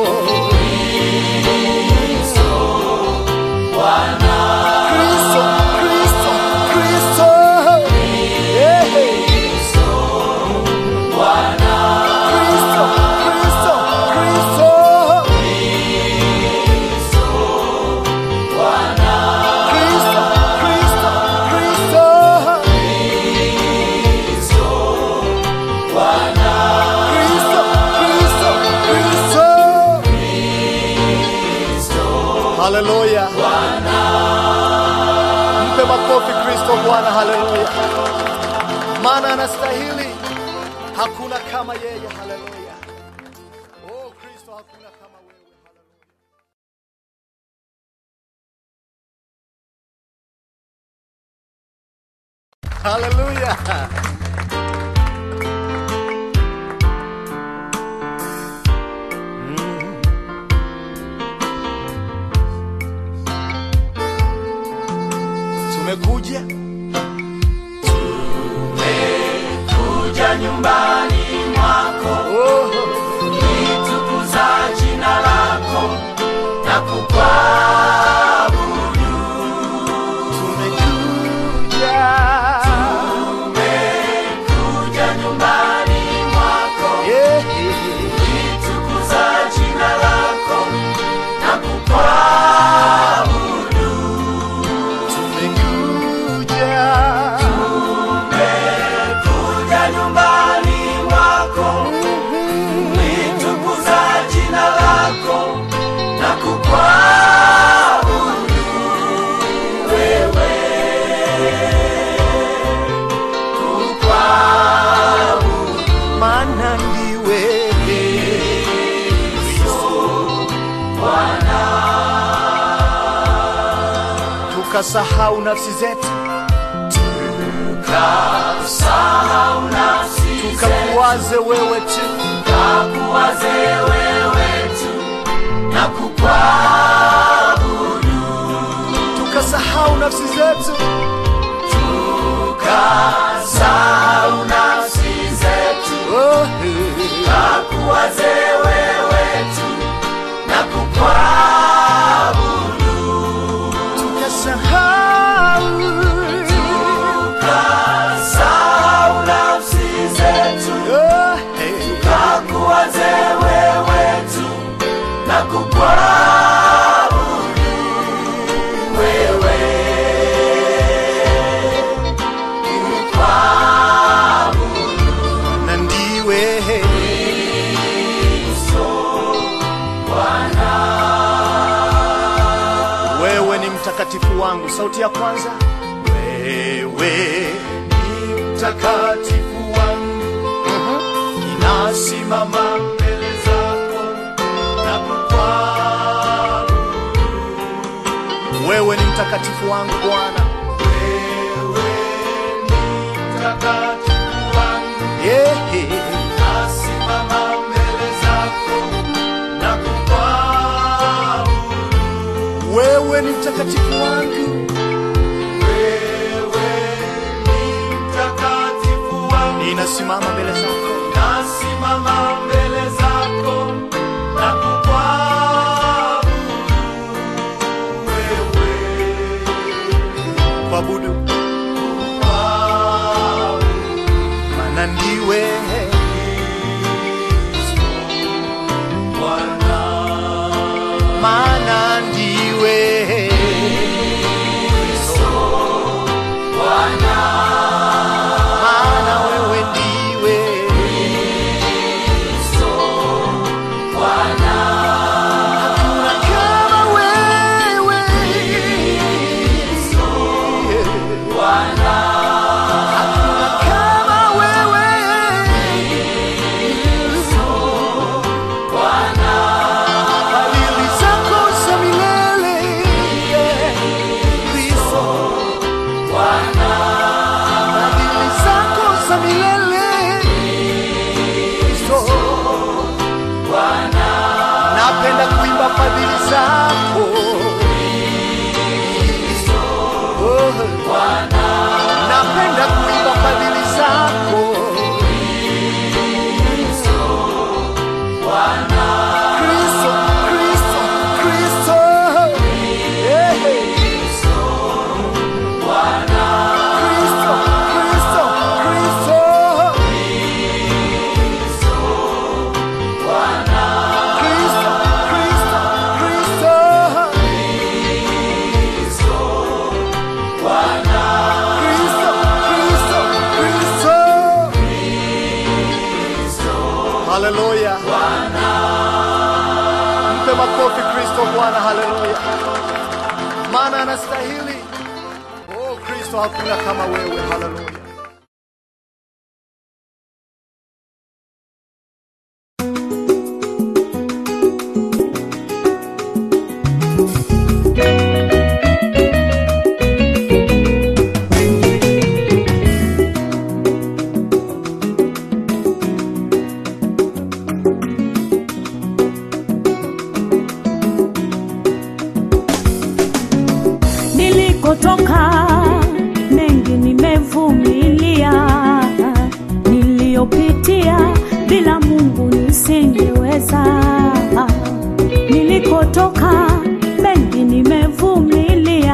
Bwana, Kristo, Kristo, Kristo, yeah. Bwana, Kristo, Kristo, Kristo, Bwana, Kristo, Kristo, Kristo, Bwana, Kristo, Kristo, Kristo. Haleluya. Mpe makofi Kristo Bwana, haleluya. Maana anastahili. Hakuna kama yeye, haleluya. Oh Kristo, hakuna kama wewe. haleluya. Haleluya. Tumekuja kuja nyumbani mwako litukuza jina lako na kukuabudu tumekuja tumekuja nyumbani mwako yeah. litukuza jina lako na kukuabudu tumekuja tumekuja nyumbani mwako litukuza jina lako na kukuabudu wewe kukuabudu maana ndiwe Bwana tukasahau nafsi zetu kasahau nafsi zetu tukakuwaze wewe tu kakuwaze wewe tu na kukuabudu tukasahau nafsi zetu tukasahau nafsi zetu oh. kakuwaze wewe tu na kukuabudu tukasahau tukasahau nafsi zetu oh. kakuwaze wewe tu na kukuabudu wewe kukuabudu na ndiwe Bwana wewe ni mtakatifu wangu sauti ya kwanza wewe ni mtakatifu wangu ninasimama mbele zako na kukwaabudu wewe ni mtakatifu wangu bwana wewe ni mtakatifu wangu yeah. nasimama mbele zako na kukwaabudu wewe ni mtakatifu wangu wewe ni mtakatifu wangu ninasimama mbele zako nasimama mbele zako na kukwaabudu wewe kuabudu kukwaabudu maana ndiwe Bwana maana ndiwe maana wewe ndiwe hakuna kama wewe hakuna kama wewe fadhili zako za milele Kristo fadhili zako za milele Kristo napenda kuimba fadhili zako Oh, napenda kuimba fadhili zako Kristo, Kristo, Kristo. Yeah. Kristo, Kristo, Kristo. Kristo, Kristo, Kristo. Kristo, Kristo, Kristo. Haleluya. Mpe makofi Kristo Bwana, haleluya. Maana anastahili. Oh Kristo, hakuna kama wewe, haleluya. nilikotoka mengi nimevumilia niliyopitia bila mungu nisingeweza nilikotoka mengi nimevumilia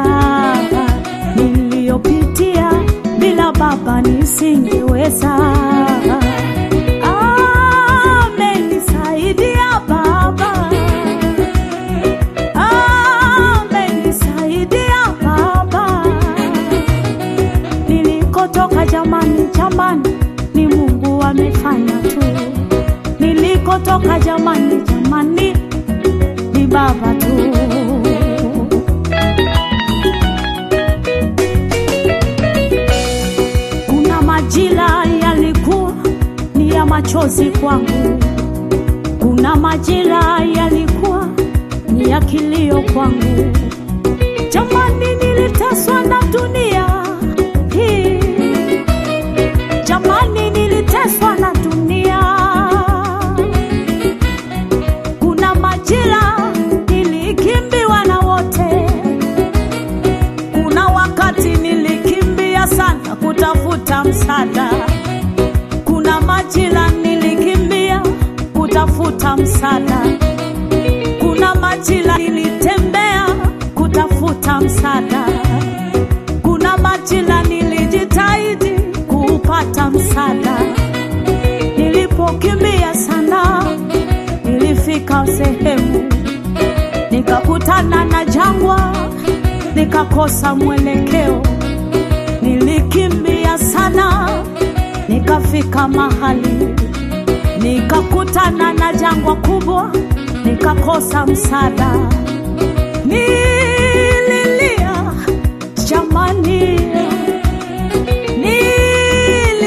niliyopitia bila baba nisingeweza amenisaidia baba amenisaidia baba nilikotoka jamani jamani ni mungu amefanya tu nilikotoka jamani jamani ni baba tu kuna majira yalikuwa ni ya machozi kwangu kuna majira yalikuwa ni ya kilio kwangu jamani niliteswa na dunia hii jamani niliteswa na dunia kuna majira nilikimbiwa na wote kuna wakati nilikimbia sana kutafuta msaada kuna majira nilikimbia kutafuta msaada kuna majira nilitembea kutafuta msaada kuna majira nilijitahidi kuupata msaada nilipokimbia sana nilifika sehemu nikakutana na jangwa nikakosa mwelekeo nilikimbia sana nikafika mahali nikakutana na jangwa kubwa nikakosa msaada nililia jamani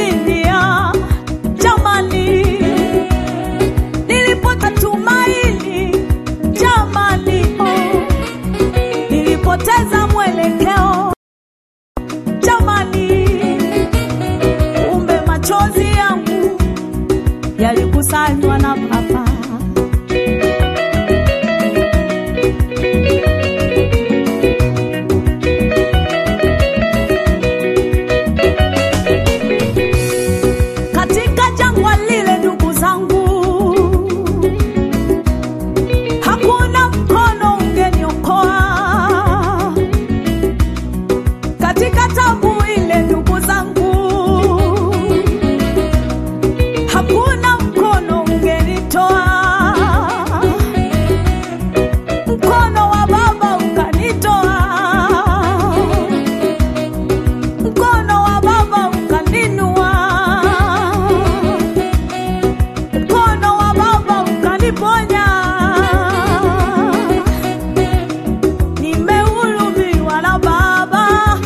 nilipoteza mwelekeo jamani, kumbe machozi yangu yalikusanywa na Baba. Katika jangwa lile, ndugu zangu, hakuna mkono ungeniokoa. Katika tabu ile, ndugu zangu, hakuna mkono ungenitoa. Mkono wa Baba ukanitoa, mkono wa Baba ukaninua, mkono wa Baba ukaniponya. Nimehulumiwa na Baba,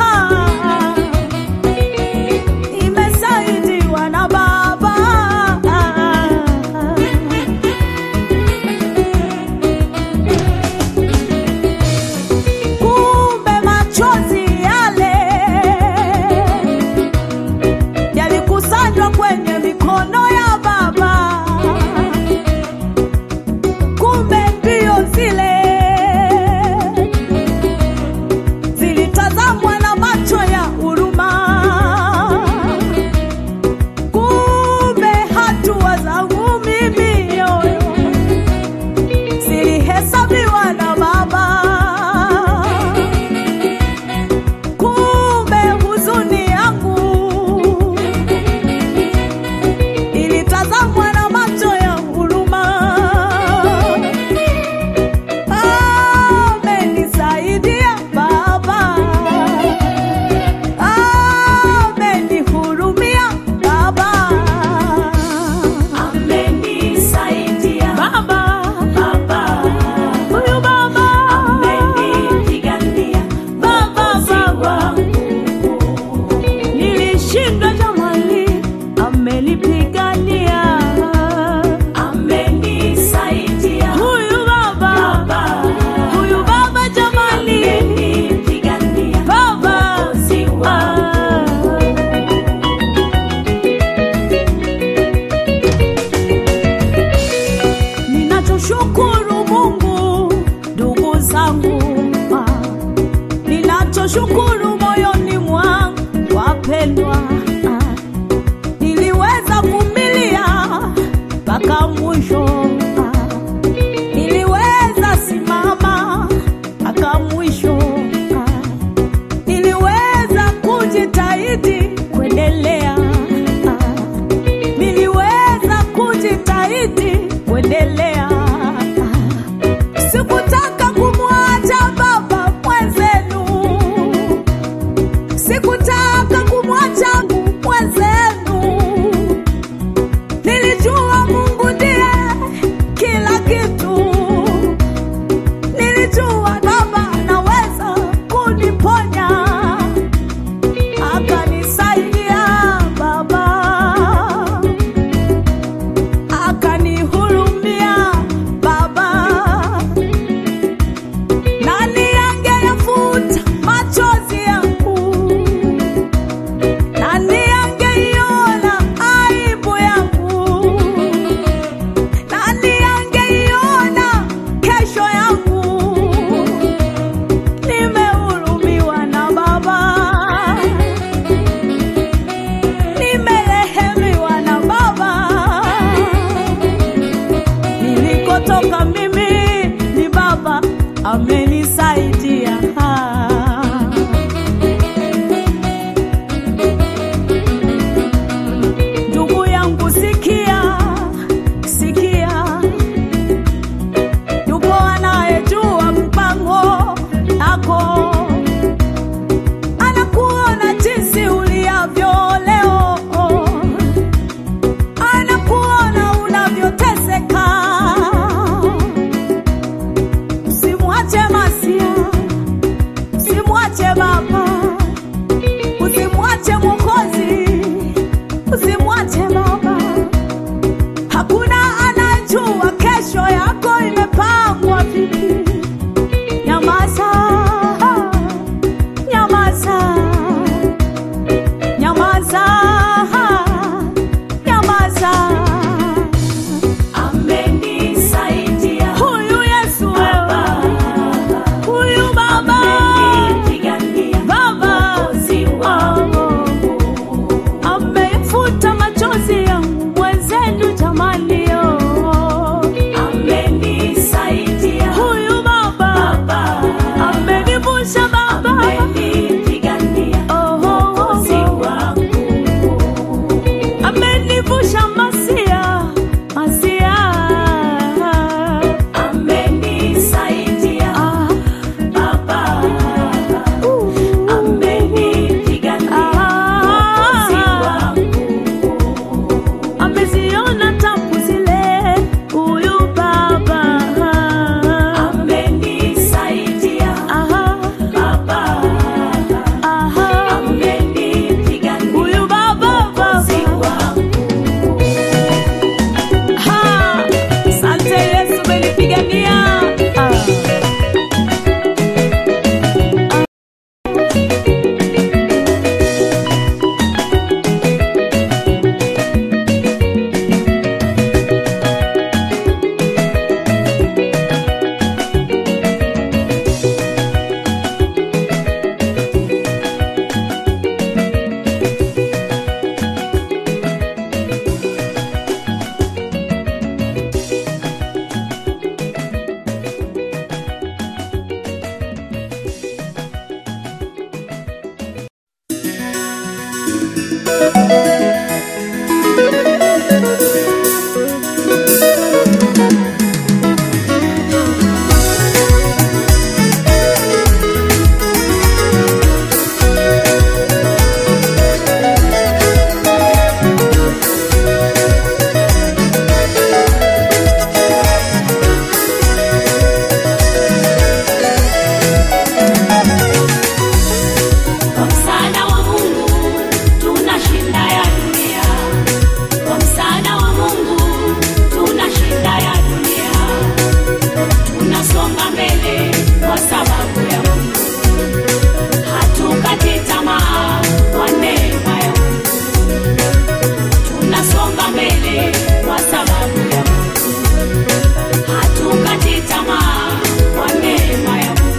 nimesaidiwa na Baba. Kumbe machozi yale yalikusanywa kwenye mikono ya Baba. Kumbe mbio zile zilitazamwa na macho ya huruma. Kumbe hatua zangu mimi yoyo zilihesabiwa na Baba. Kumbe huzuni yangu ilitazamwa na macho ya huruma. Amenisaidia Baba, amenihurumia Baba, amenisaidia Baba, Baba, huyu Baba amenipigania Baba, Baba nilishindwa jamani, amenipigania, amenisaidia huyu baba, baba huyu baba jamani, amenipigania baba, ah. Ninachoshukuru Mungu, ndugu zangu, ah. ninachoshukuru moyoni mwangu, wapendwa, ah. niliweza kuvumilia mpaka mwisho, ah. niliweza simama mpaka mwisho, ah. niliweza kujitahidi kuendelea, ah. niliweza kujitahidi kuendelea. Sikutaka kumwacha baba mwenzenu, sikutaka kumwacha mwenzenu. Nilijua Mungu ndiye kila kitu, nilijua baba anaweza kuniponya, akanisaidia baba akanihurumia Baba. Nani angeyafuta machozi yangu? Nani angeiona aibu yangu? Nani angeiona kesho yangu? Nimehurumiwa na Baba, nimerehemiwa na Baba nilikotoka mimi ni baba amenisaidia ndugu yangu sikia sikia yupo anayejua mpango yako anakuona jinsi uliavyo leo anakuona unavyoteseka usimwache Kwa msaada wa Mungu tunashinda ya dunia. Kwa msaada wa Mungu tunashinda ya dunia. Tunasonga mbele kwa sababu ya Mungu. Hatukati tamaa kwa neema ya Mungu. Tunasonga mbele kwa sababu ya Mungu. Hatukati tamaa kwa neema ya Mungu.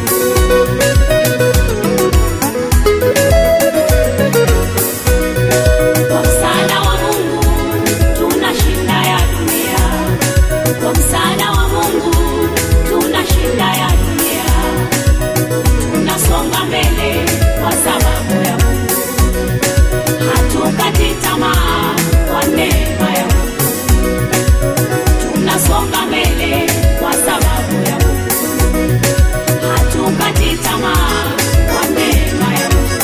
Kwa msaada wa Mungu tunashinda ya dunia. Kwa msaada wa Mungu tunashinda ya dunia. Tunasonga mbele kwa sababu ya Mungu. Hatukati tamaa kwa neema ya Mungu. Tunasonga mbele kwa sababu ya Mungu. Hatukati tamaa kwa neema ya Mungu.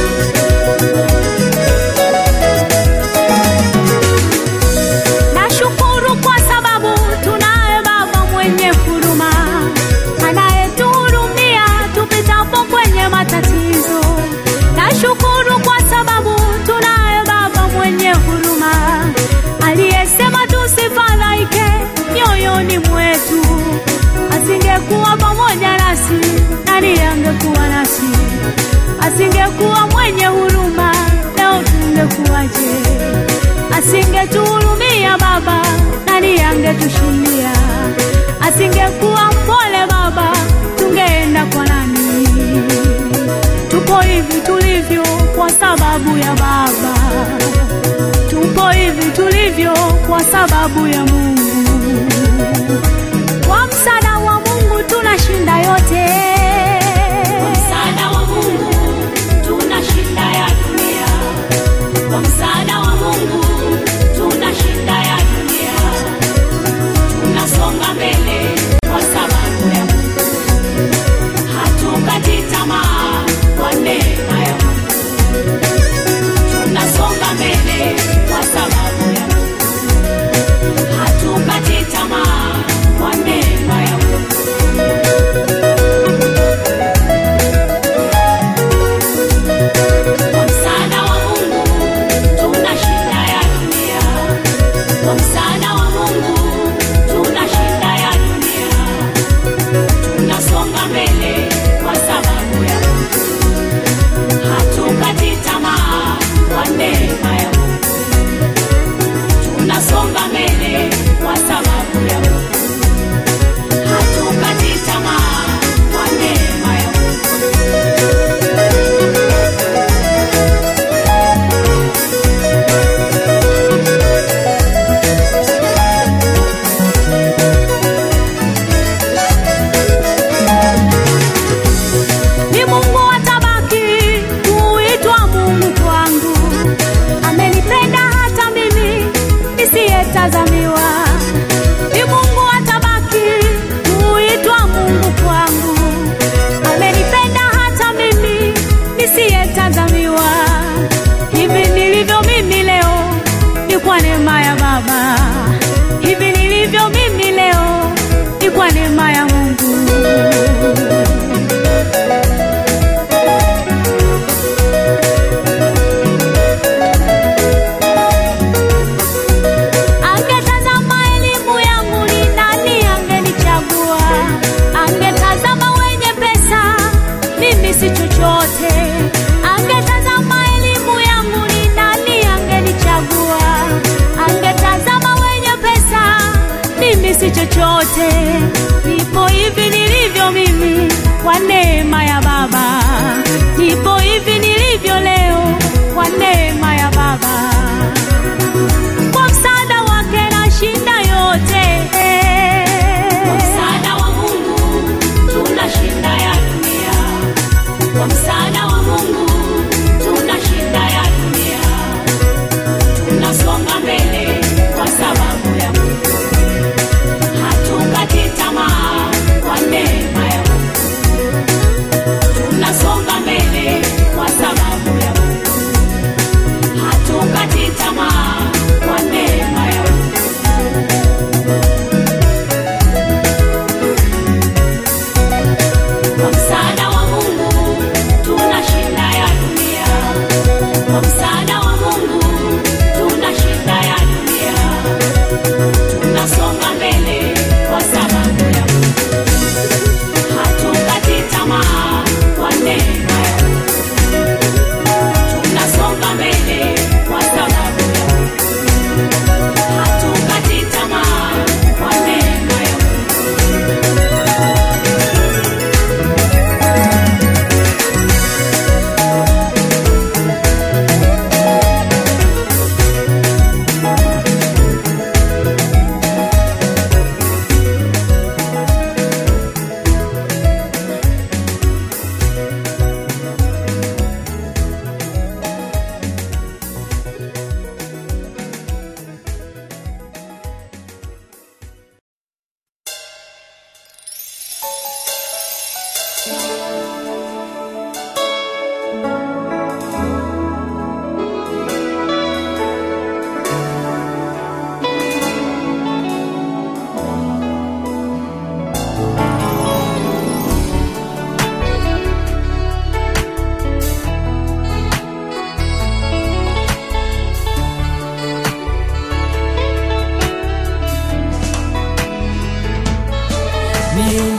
Nashukuru kwa sababu tunaye Baba mwenye huruma anayetuhurumia tupitapo kwenye matatizo. Nashukuru kwa sababu tunaye Baba mwenye huruma aliyesema tusifadhaike mioyoni mwetu. Asingekuwa pamoja nasi, nani angekuwa nasi? Asingekuwa mwenye huruma, leo tungekuwaje? Asingetuhurumia Baba, nani angetushindia? Asingekuwa mpole Baba, tungeenda kwa nani? Tupo hivi tulivyo kwa sababu ya Baba, tupo hivi tulivyo kwa sababu ya Mungu. Kwa msaada wa Mungu tunashinda yote. Kwa msaada wa Mungu tunashinda ya dunia. Kwa msaada wa Mungu tunashinda ya dunia. Tunasonga mbele kwa sababu ya Mungu. Hatukati tamaa kwa neema ya Mungu. Tunasonga mbele kwa sababu ya Mungu. Hatukati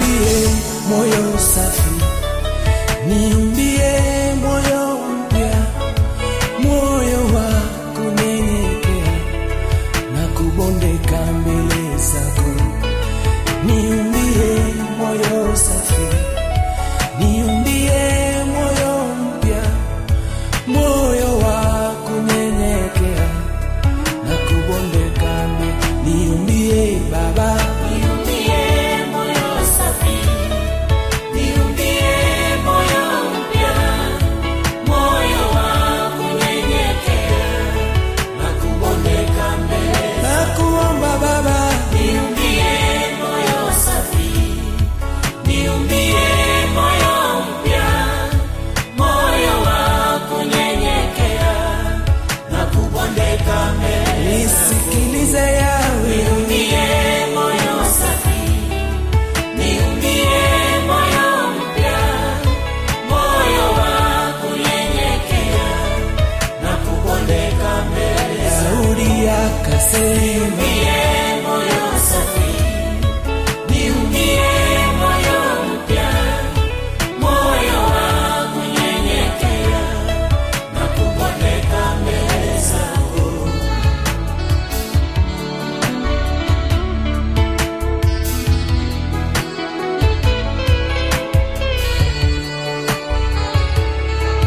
niumbie moyo safi, niumbie moyo mpya, moyo wa kunyenyekea na kubondeka mbele zako. Niumbie moyo safi, niumbie moyo mpya, moyo wa kunyenyekea na kubondeka mbele. Niumbie Baba, Niumbie moyo safi, niumbie moyo mpya, moyo wa kunyenyekea na kubondeka mbele. nakuomba Baba, Niumbie moyo safi, niumbie moyo mpya, moyo wa kunyenyekea na kubondeka mbele. nisikilize yawe Niumbie moyo safi, niumbie moyo mpya, moyo wa kunyenyekea na kubondeka mbele. Daudi akasema Niumbie moyo safi, niumbie moyo mpya, moyo wa kunyenyekea na kubondeka mbele zako.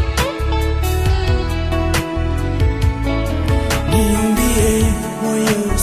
niumbie moyo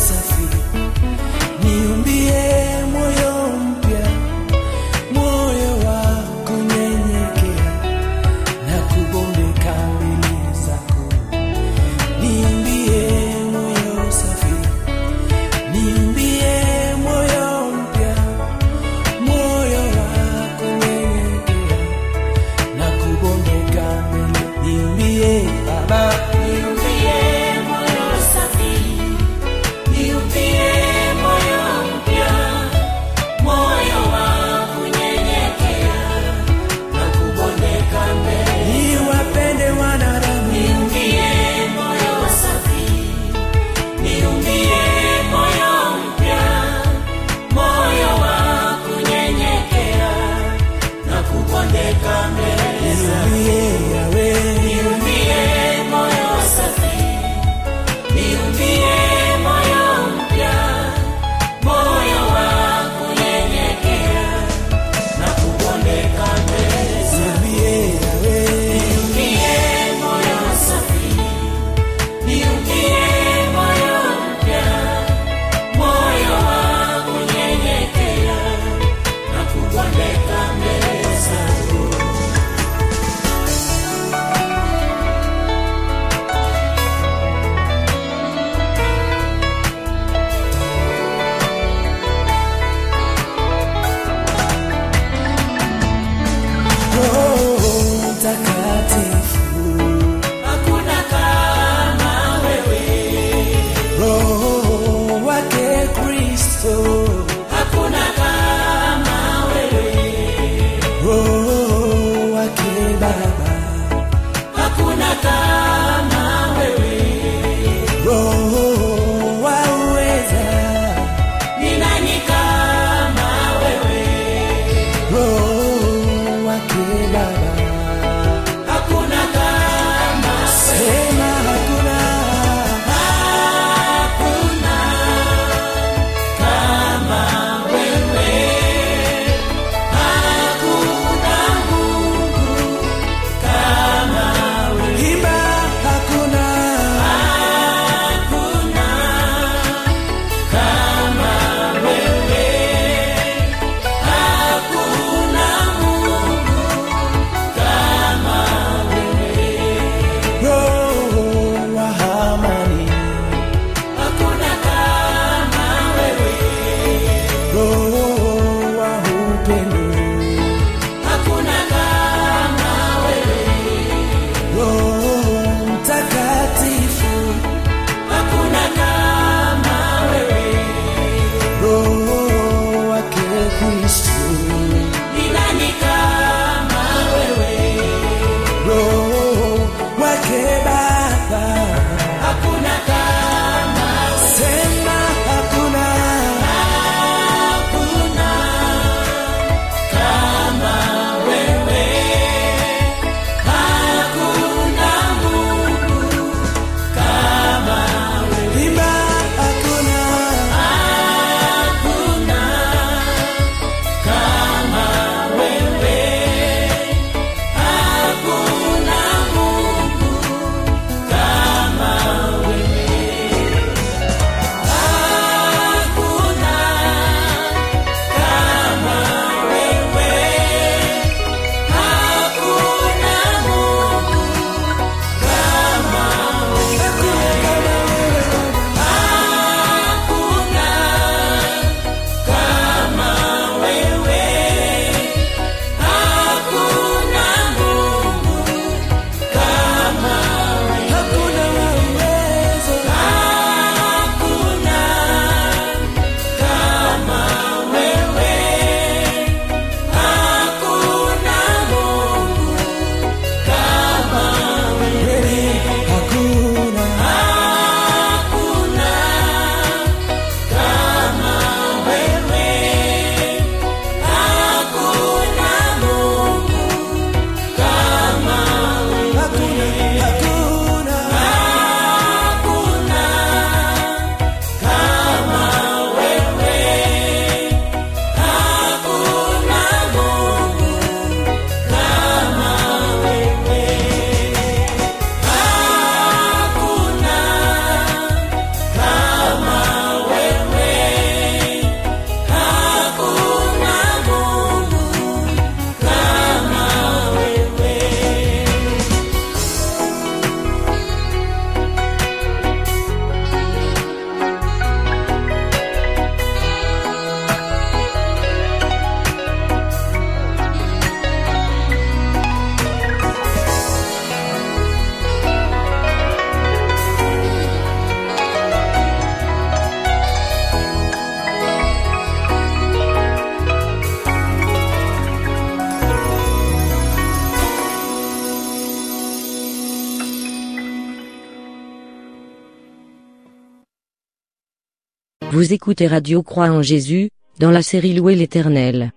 Vous écoutez Radio Croix en Jésus, dans la série Louer l'Éternel.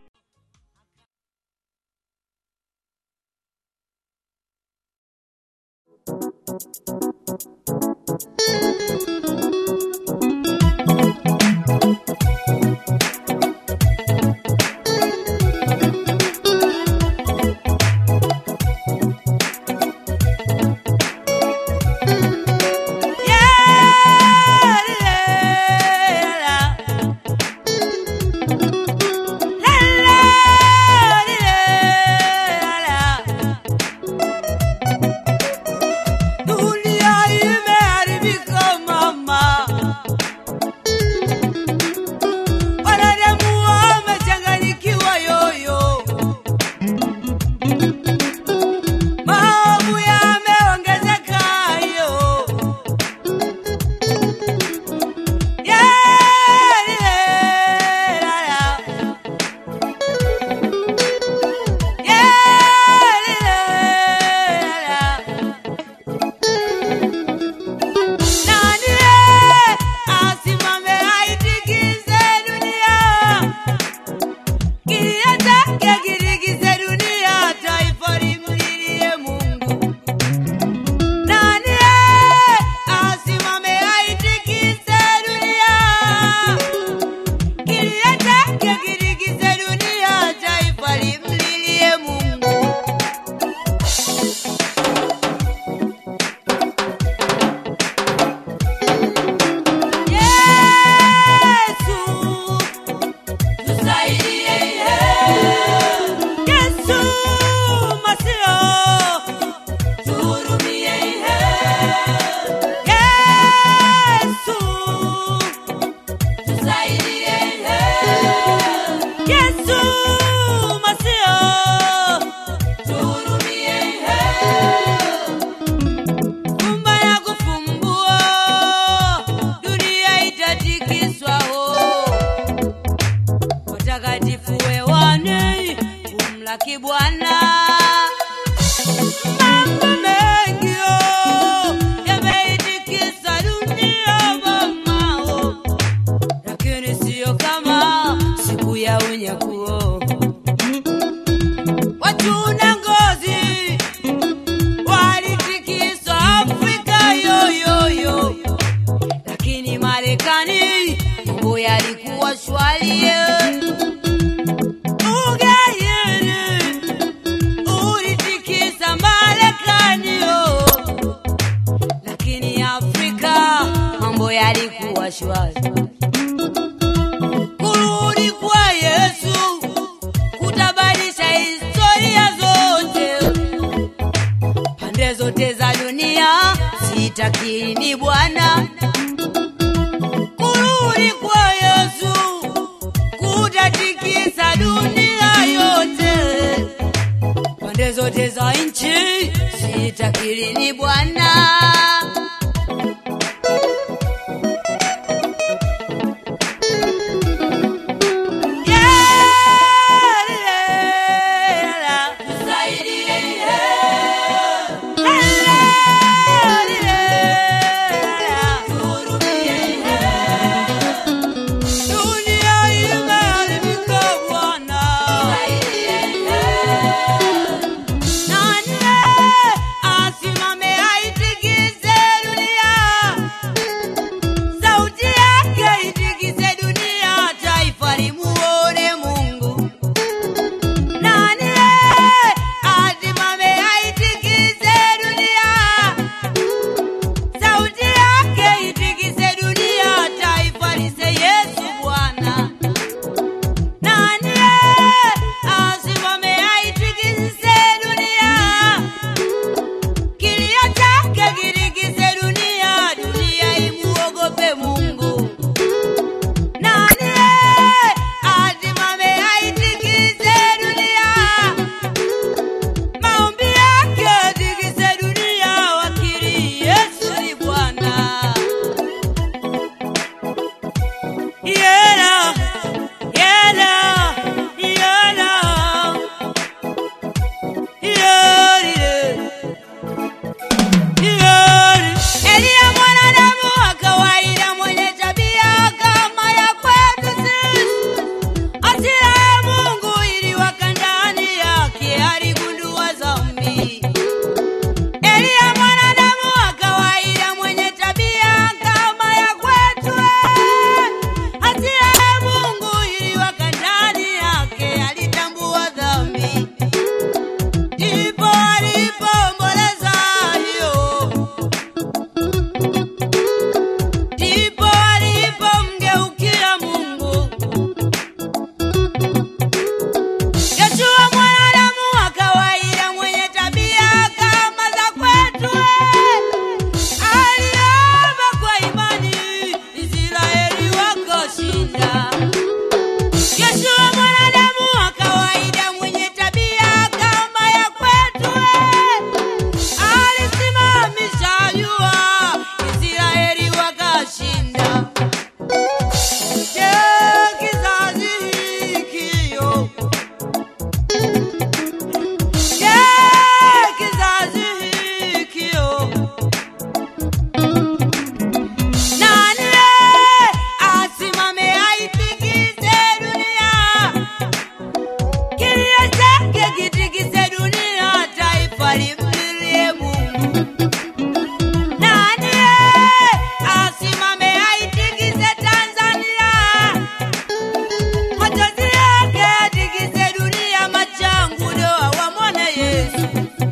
Dunia imeharibika mama, wanadamu wamechanganyikiwa yoyo, maovu yameongezeka yo nani asimame aitikise dunia Kilio chake kirigize dunia, taifa limlilie Mungu. Nani asimame aitikise dunia? Kilio chake kirigize dunia, taifa limlilie Mungu. Yesu, tusaidie Yesu Masio, tuhurumie Yesu, tusaidie Yesu Masio, tuhurumie Fumba na kufumbua, dunia itatikiswa ho watakatifu wewane kumlaki Bwana. Mambo mengi oh, yameitikisa dunia mamao, lakini siyo kama siku ya unyakuo. Watu na ngozi walitikiswa Afrika yoyoyo, lakini Marekani mambo yalikuwa shwari. Ugaidi ulitikisa Marekani yo, lakini Afrika mambo yalikuwa shwari. Kurudi kwa Yesu kutabadilisha historia zote pande zote za dunia, sitakini Bwana kurudi kwa Yesu kutatikisa dunia yote, pande zote za nchi, sitakini Bwana. Yeah, tusaidie. Dunia imeharibika Bwana. Nani asimame aitikise kilio chake kitikise dunia, taifa limlilie Mungu. Nani asimame aitikise Tanzania? Machozi yake atikise dunia, machangu doa wamwone Yesu.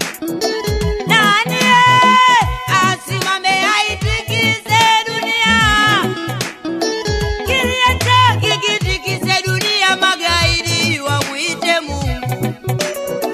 Nani asimame aitikise dunia? Kilio chake kitikise dunia, magaidi wamwite Mungu.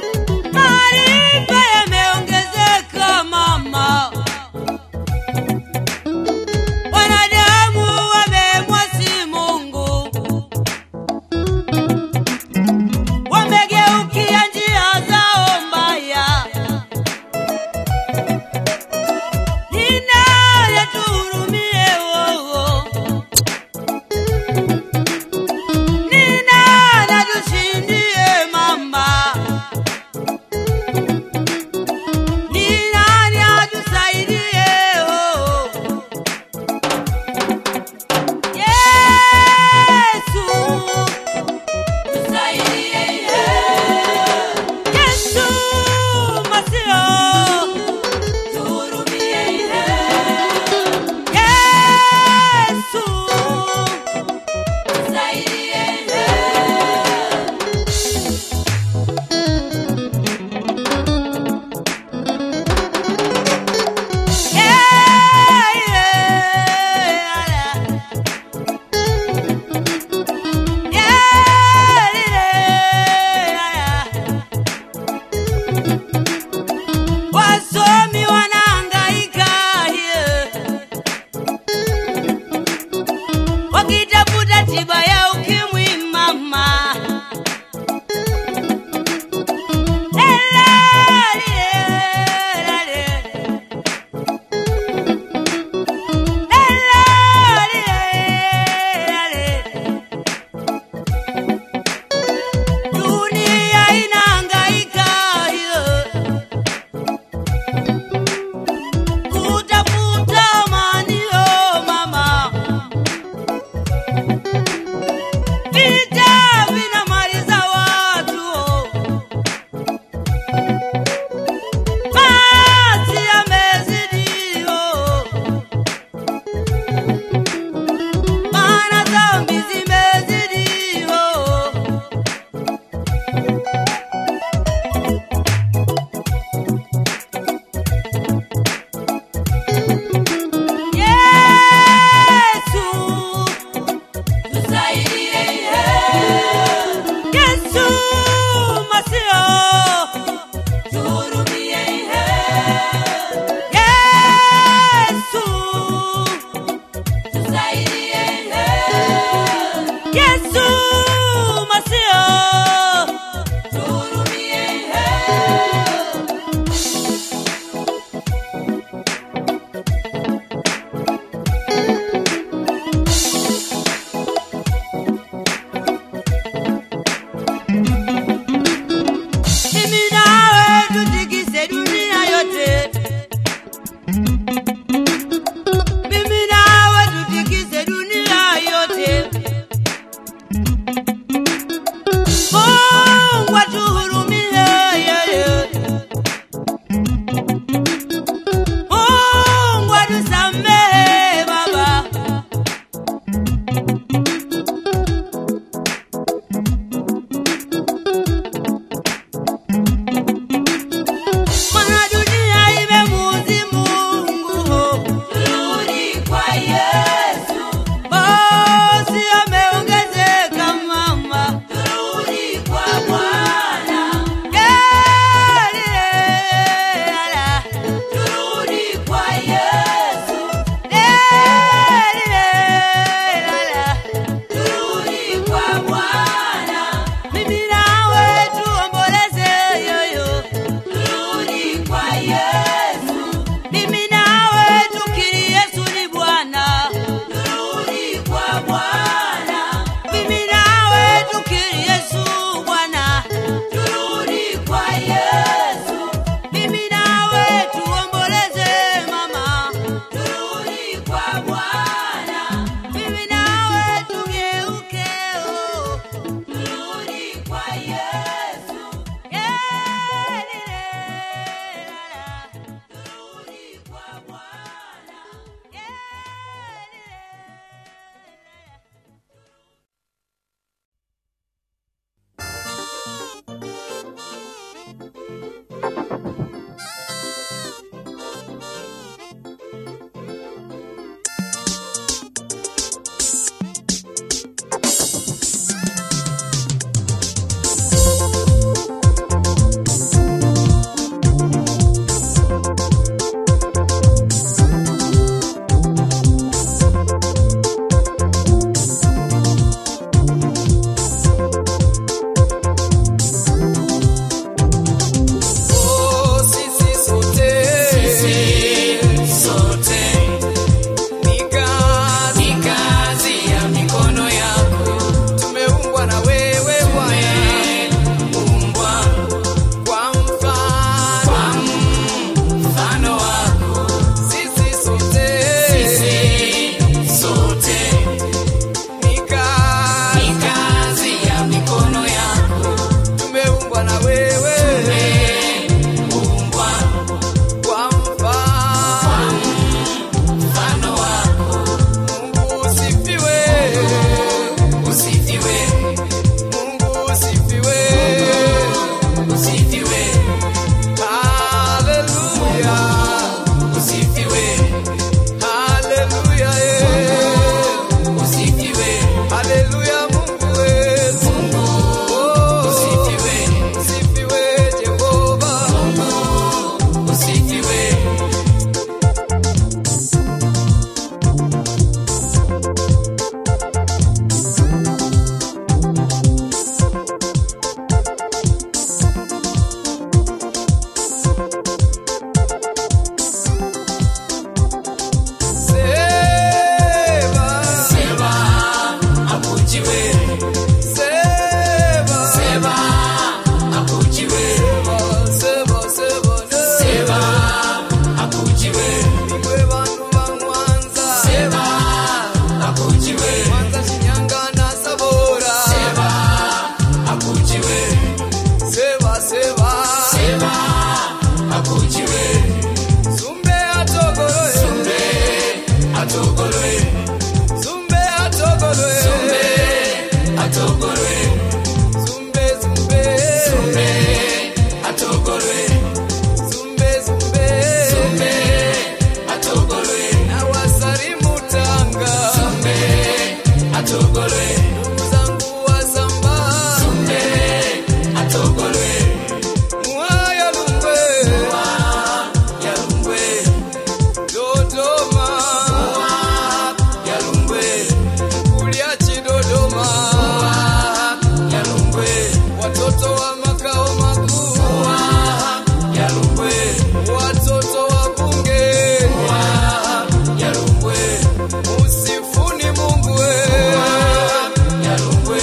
afujiwe Zumbe atogoloe Zumbe atogoloe Zumbe atogoloe Zumbe atogoloe Zumbe zumbe Zumbe atogoloe Zumbe zumbe Zumbe atogoloe Na wasalimu Tanga Zumbe atogoloe Ndugu zangu wa Samba Zumbe atogoloe Mwaya Lungwe ya Lungwe Dodoma ya Lungwe Kuliachi Dodoma ya Lungwe Watoto wa makao makuu ya Lungwe Watoto wa bunge ya Lungwe Usifuni Mungu we ya Lungwe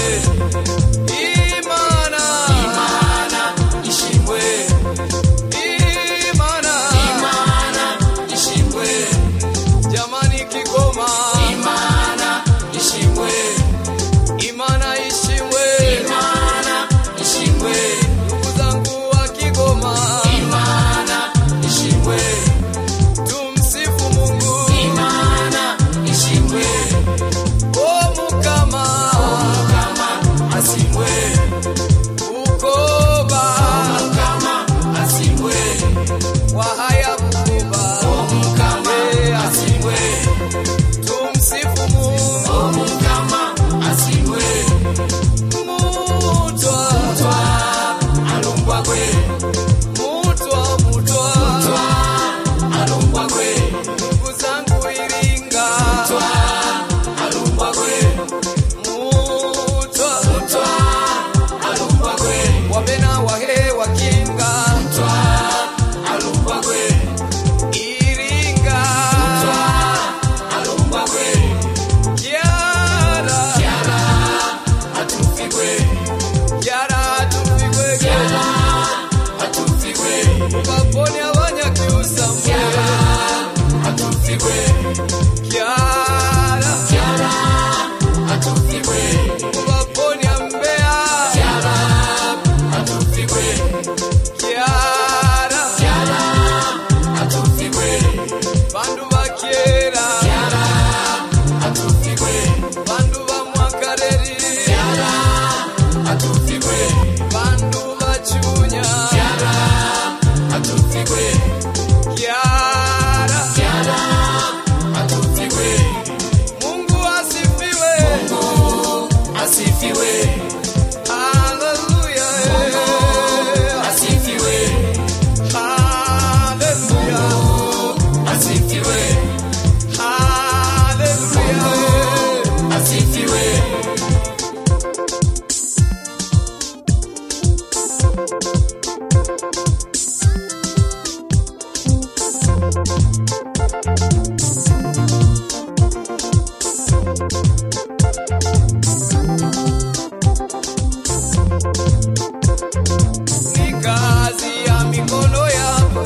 Imana Imana ishimwe Imana Imana ishimwe Jamani Kigoma Imana ishimwe Imana ishimwe Imana ishimwe Ndugu zangu wa Kigoma Imana ishimwe Tumsifu Mungu Imana ishimwe O Mukama Mukama asimwe Bukoba Mukama asimwe Wahaya Bukoba Mukama asimwe Tumsifu Mungu Mukama asimwe Mutwa Mutwa Alumbwa kwe Mutwa Mutwa Mutwa Alumbwa kwe Ndugu zangu Iringa Mutwa Alumbwa kwe Mutwa Mutwa Alumbwa kwe Wabena wahe wakinga Mutwa Alumbwa kwe Iringa Mutwa Alumbwa kwe Kiara Kiara Atufigwe Kiara atufigwe Kiara atufigwe Baboni abanyakiusa Kiara atufigwe Kiara Kiara atufigwe Baboni ambea Kiara atufigwe Kiara Kiara atufigwe Bandu bakiera Kiara atufigwe Bandu ba mwakareri Kiara atufigwe Bandu bachunya Kiara atufigwe Kiara Kiara atufigwe Mungu asifiwe Mungu asifiwe Haleluya asifiwe Haleluya asifiwe Haleluya asifiwe ni kazi ya mikono yako,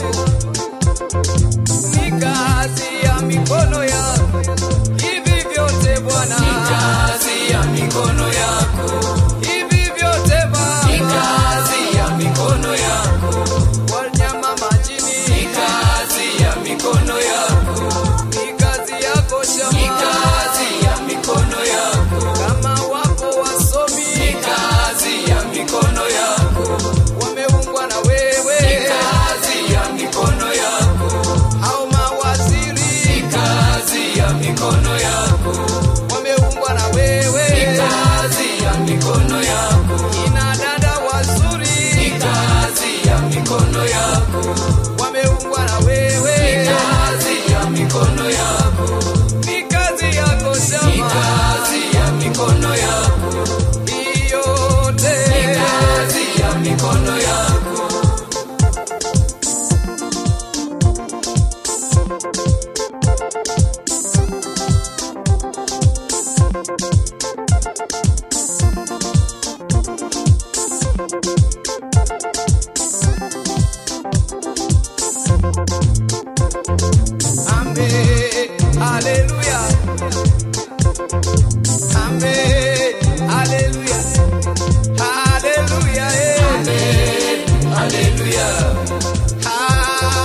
ni kazi ya mikono yako, hivi vyote Bwana, ni kazi ya mikono yako, hivi vyote Baba, ni kazi ya mikono yako, wanyama majini, ni kazi ya mikono yako, ni kazi yako shamba, ni kazi ya mikono yako, kama wapo wasomi, ni kazi ya mikono yako wameungwa na wewe, ni kazi ya mikono yako. Hao mawaziri, ni kazi ya mikono yako. Wameungwa na wewe, ni kazi ya mikono yako. Kina dada wazuri, ni kazi ya mikono yako. Wameungwa na wewe, ni kazi ya mikono yako. Ni kazi yako shamba, ni kazi ya mikono yako. Hii yote ni kazi ya mikono yako. Amen. Hallelujah. Amen. Hallelujah. Hallelujah. Amen. Hallelujah.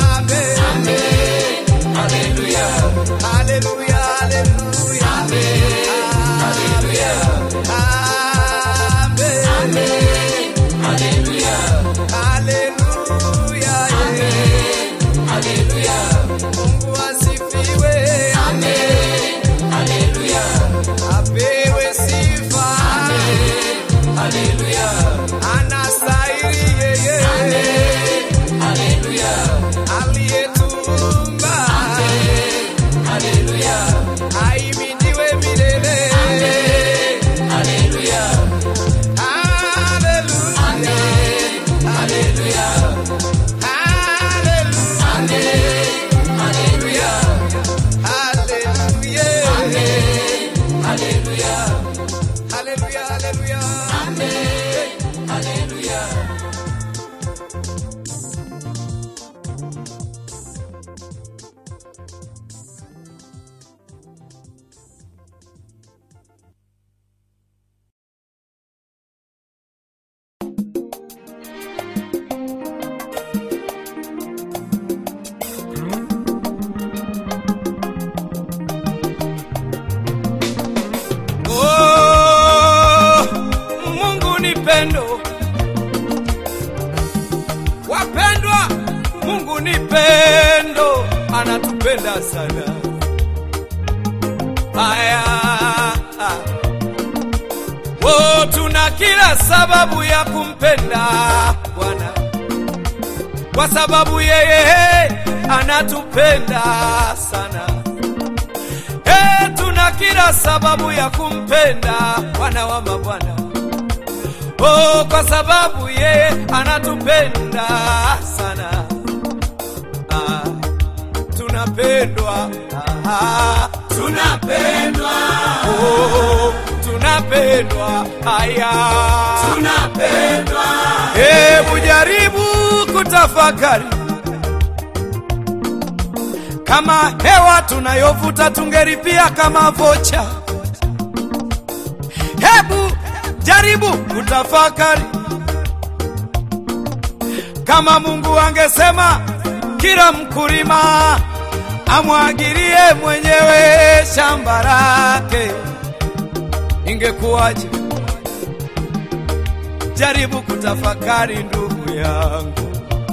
ni pendo, anatupenda sana. Haya, oh, tuna kila sababu ya kumpenda Bwana kwa sababu yeye anatupenda sana. Eh, tuna kila sababu ya kumpenda Bwana wa mabwana. Oh, kwa sababu yeye anatupenda sana. Ah, tunapendwa. Ah, tunapendwa. Oh, tunapendwa. Aya, tunapendwa. Hebu jaribu kutafakari kama hewa tunayovuta tungelipia kama vocha. Hebu jaribu kutafakari kama Mungu angesema kila mkulima amwagilie mwenyewe shamba lake, ingekuwaje? Jaribu kutafakari ndugu yangu,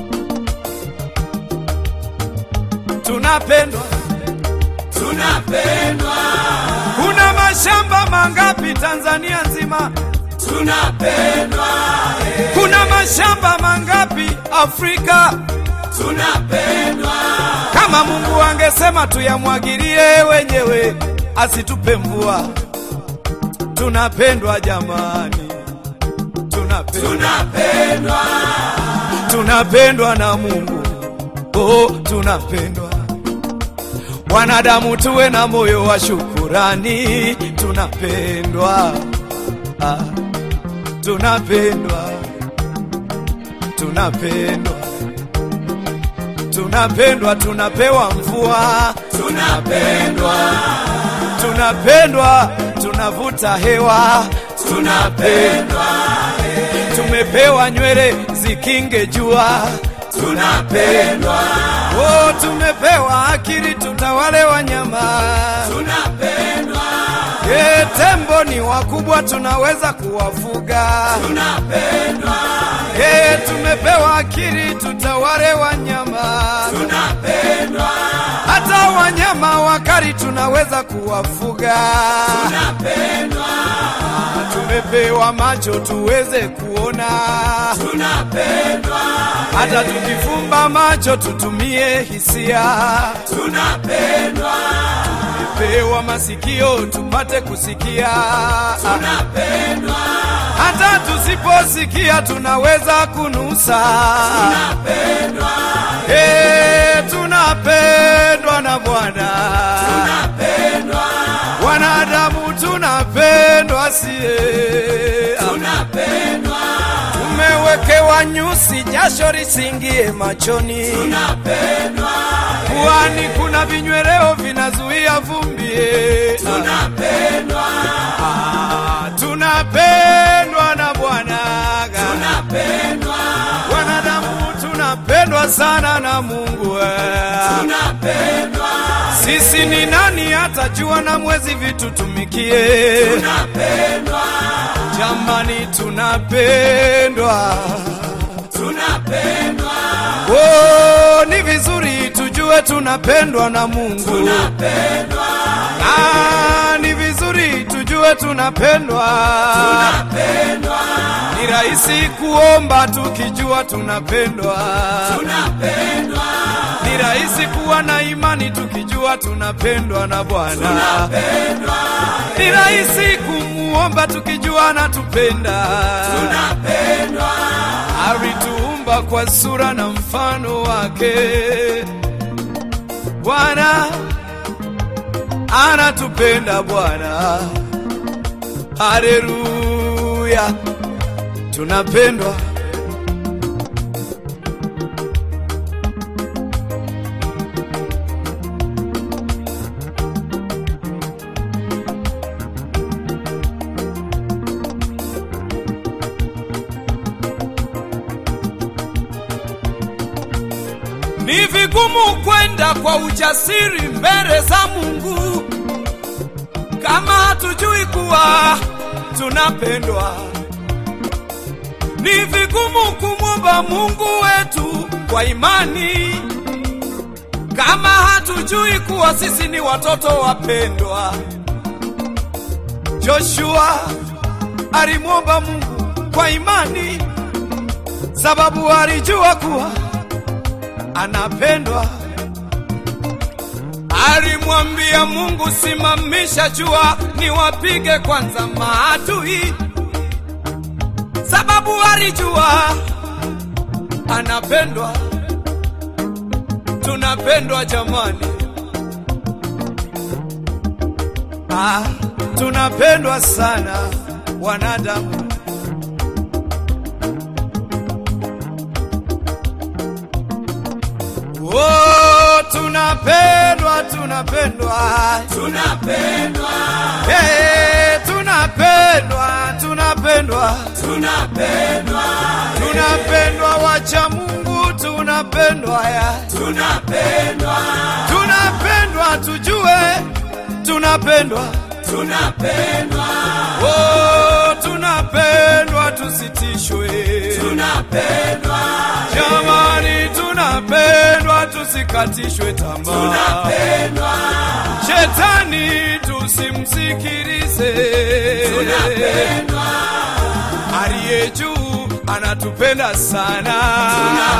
tunapendwa, tunapendwa. Kuna mashamba mangapi Tanzania nzima? Tunapendwa. Kuna mashamba mangapi Afrika? Tunapendwa. Kama Mungu angesema tuyamwagilie wenyewe, asitupe mvua. Tunapendwa jamani, tunapendwa, tunapendwa, tunapendwa na Mungu. Oh, tunapendwa. Wanadamu tuwe na moyo wa shukurani, tunapendwa. Ah, tunapendwa, tunapendwa, tunapendwa, tunapewa mvua, tunapendwa, tunapendwa, tunavuta hewa, tunapendwa, tumepewa nywele zikinge jua, tunapendwa, oh, tumepewa akili tutawale wanyama, tunapendwa. E, tembo ni wakubwa tunaweza kuwafuga. Tunapendwa. E, tumepewa akili tutawale wanyama. Tunapendwa. Hata wanyama wakali tunaweza kuwafuga. Tunapendwa. Tumepewa macho tuweze kuona. Tunapendwa. Hata tukifumba macho tutumie hisia. Tunapendwa tumepewa masikio tupate kusikia. Tunapendwa. Hata tusiposikia tunaweza kunusa. Tunapendwa. Hey, tunapendwa na Bwana. Tunapendwa. Wanadamu tunapendwa sie. Tunapendwa. Tumewekewa nyusi, jasho lisingie machoni. Tunapendwa. Puani kuna vinyweleo vinazuia vumbi. Tunapendwa. Ah, tunapendwa na Bwana. Tunapendwa. Wanadamu tunapendwa sana na Mungu. Tunapendwa. Sisi ni nani hata jua na mwezi vitutumikie? Tunapendwa. Jamani tunapendwa. Tunapendwa. Oh, ni vizuri tujue tunapendwa na Mungu. Tunapendwa. Ah, ni vizuri tujue tunapendwa. Tunapendwa. Ni rahisi kuomba tukijua tunapendwa. Tunapendwa. Ni rahisi kuwa na imani tukijua tunapendwa na Bwana. Tunapendwa. Ni rahisi kumuomba tukijua anatupenda. Tunapendwa. Alituumba kwa sura na mfano wake. Bwana anatupenda Bwana. Haleluya. Tunapendwa. Ni vigumu kwenda kwa ujasiri mbele za Mungu kama hatujui kuwa tunapendwa. Ni vigumu kumwomba Mungu wetu kwa imani kama hatujui kuwa sisi ni watoto wapendwa. Joshua alimwomba Mungu kwa imani, sababu alijua kuwa anapendwa. Alimwambia Mungu, simamisha jua niwapige kwanza maadui, sababu alijua anapendwa. Tunapendwa jamani, ah, tunapendwa sana wanadamu. Oh, tunapendwa, tunapendwa, tunapendwa, hey, tunapendwa, tunapendwa, tunapendwa, tunapendwa, wacha Mungu, tunapendwa ya, tunapendwa, tunapendwa, tujue, tunapendwa, tunapendwa, oh, tunapendwa, tusitishwe, tunapendwa, jamani, tunapendwa, tusikatishwe tamaa, tunapendwa, shetani tusimsikilize, tunapendwa, aliye juu anatupenda sana,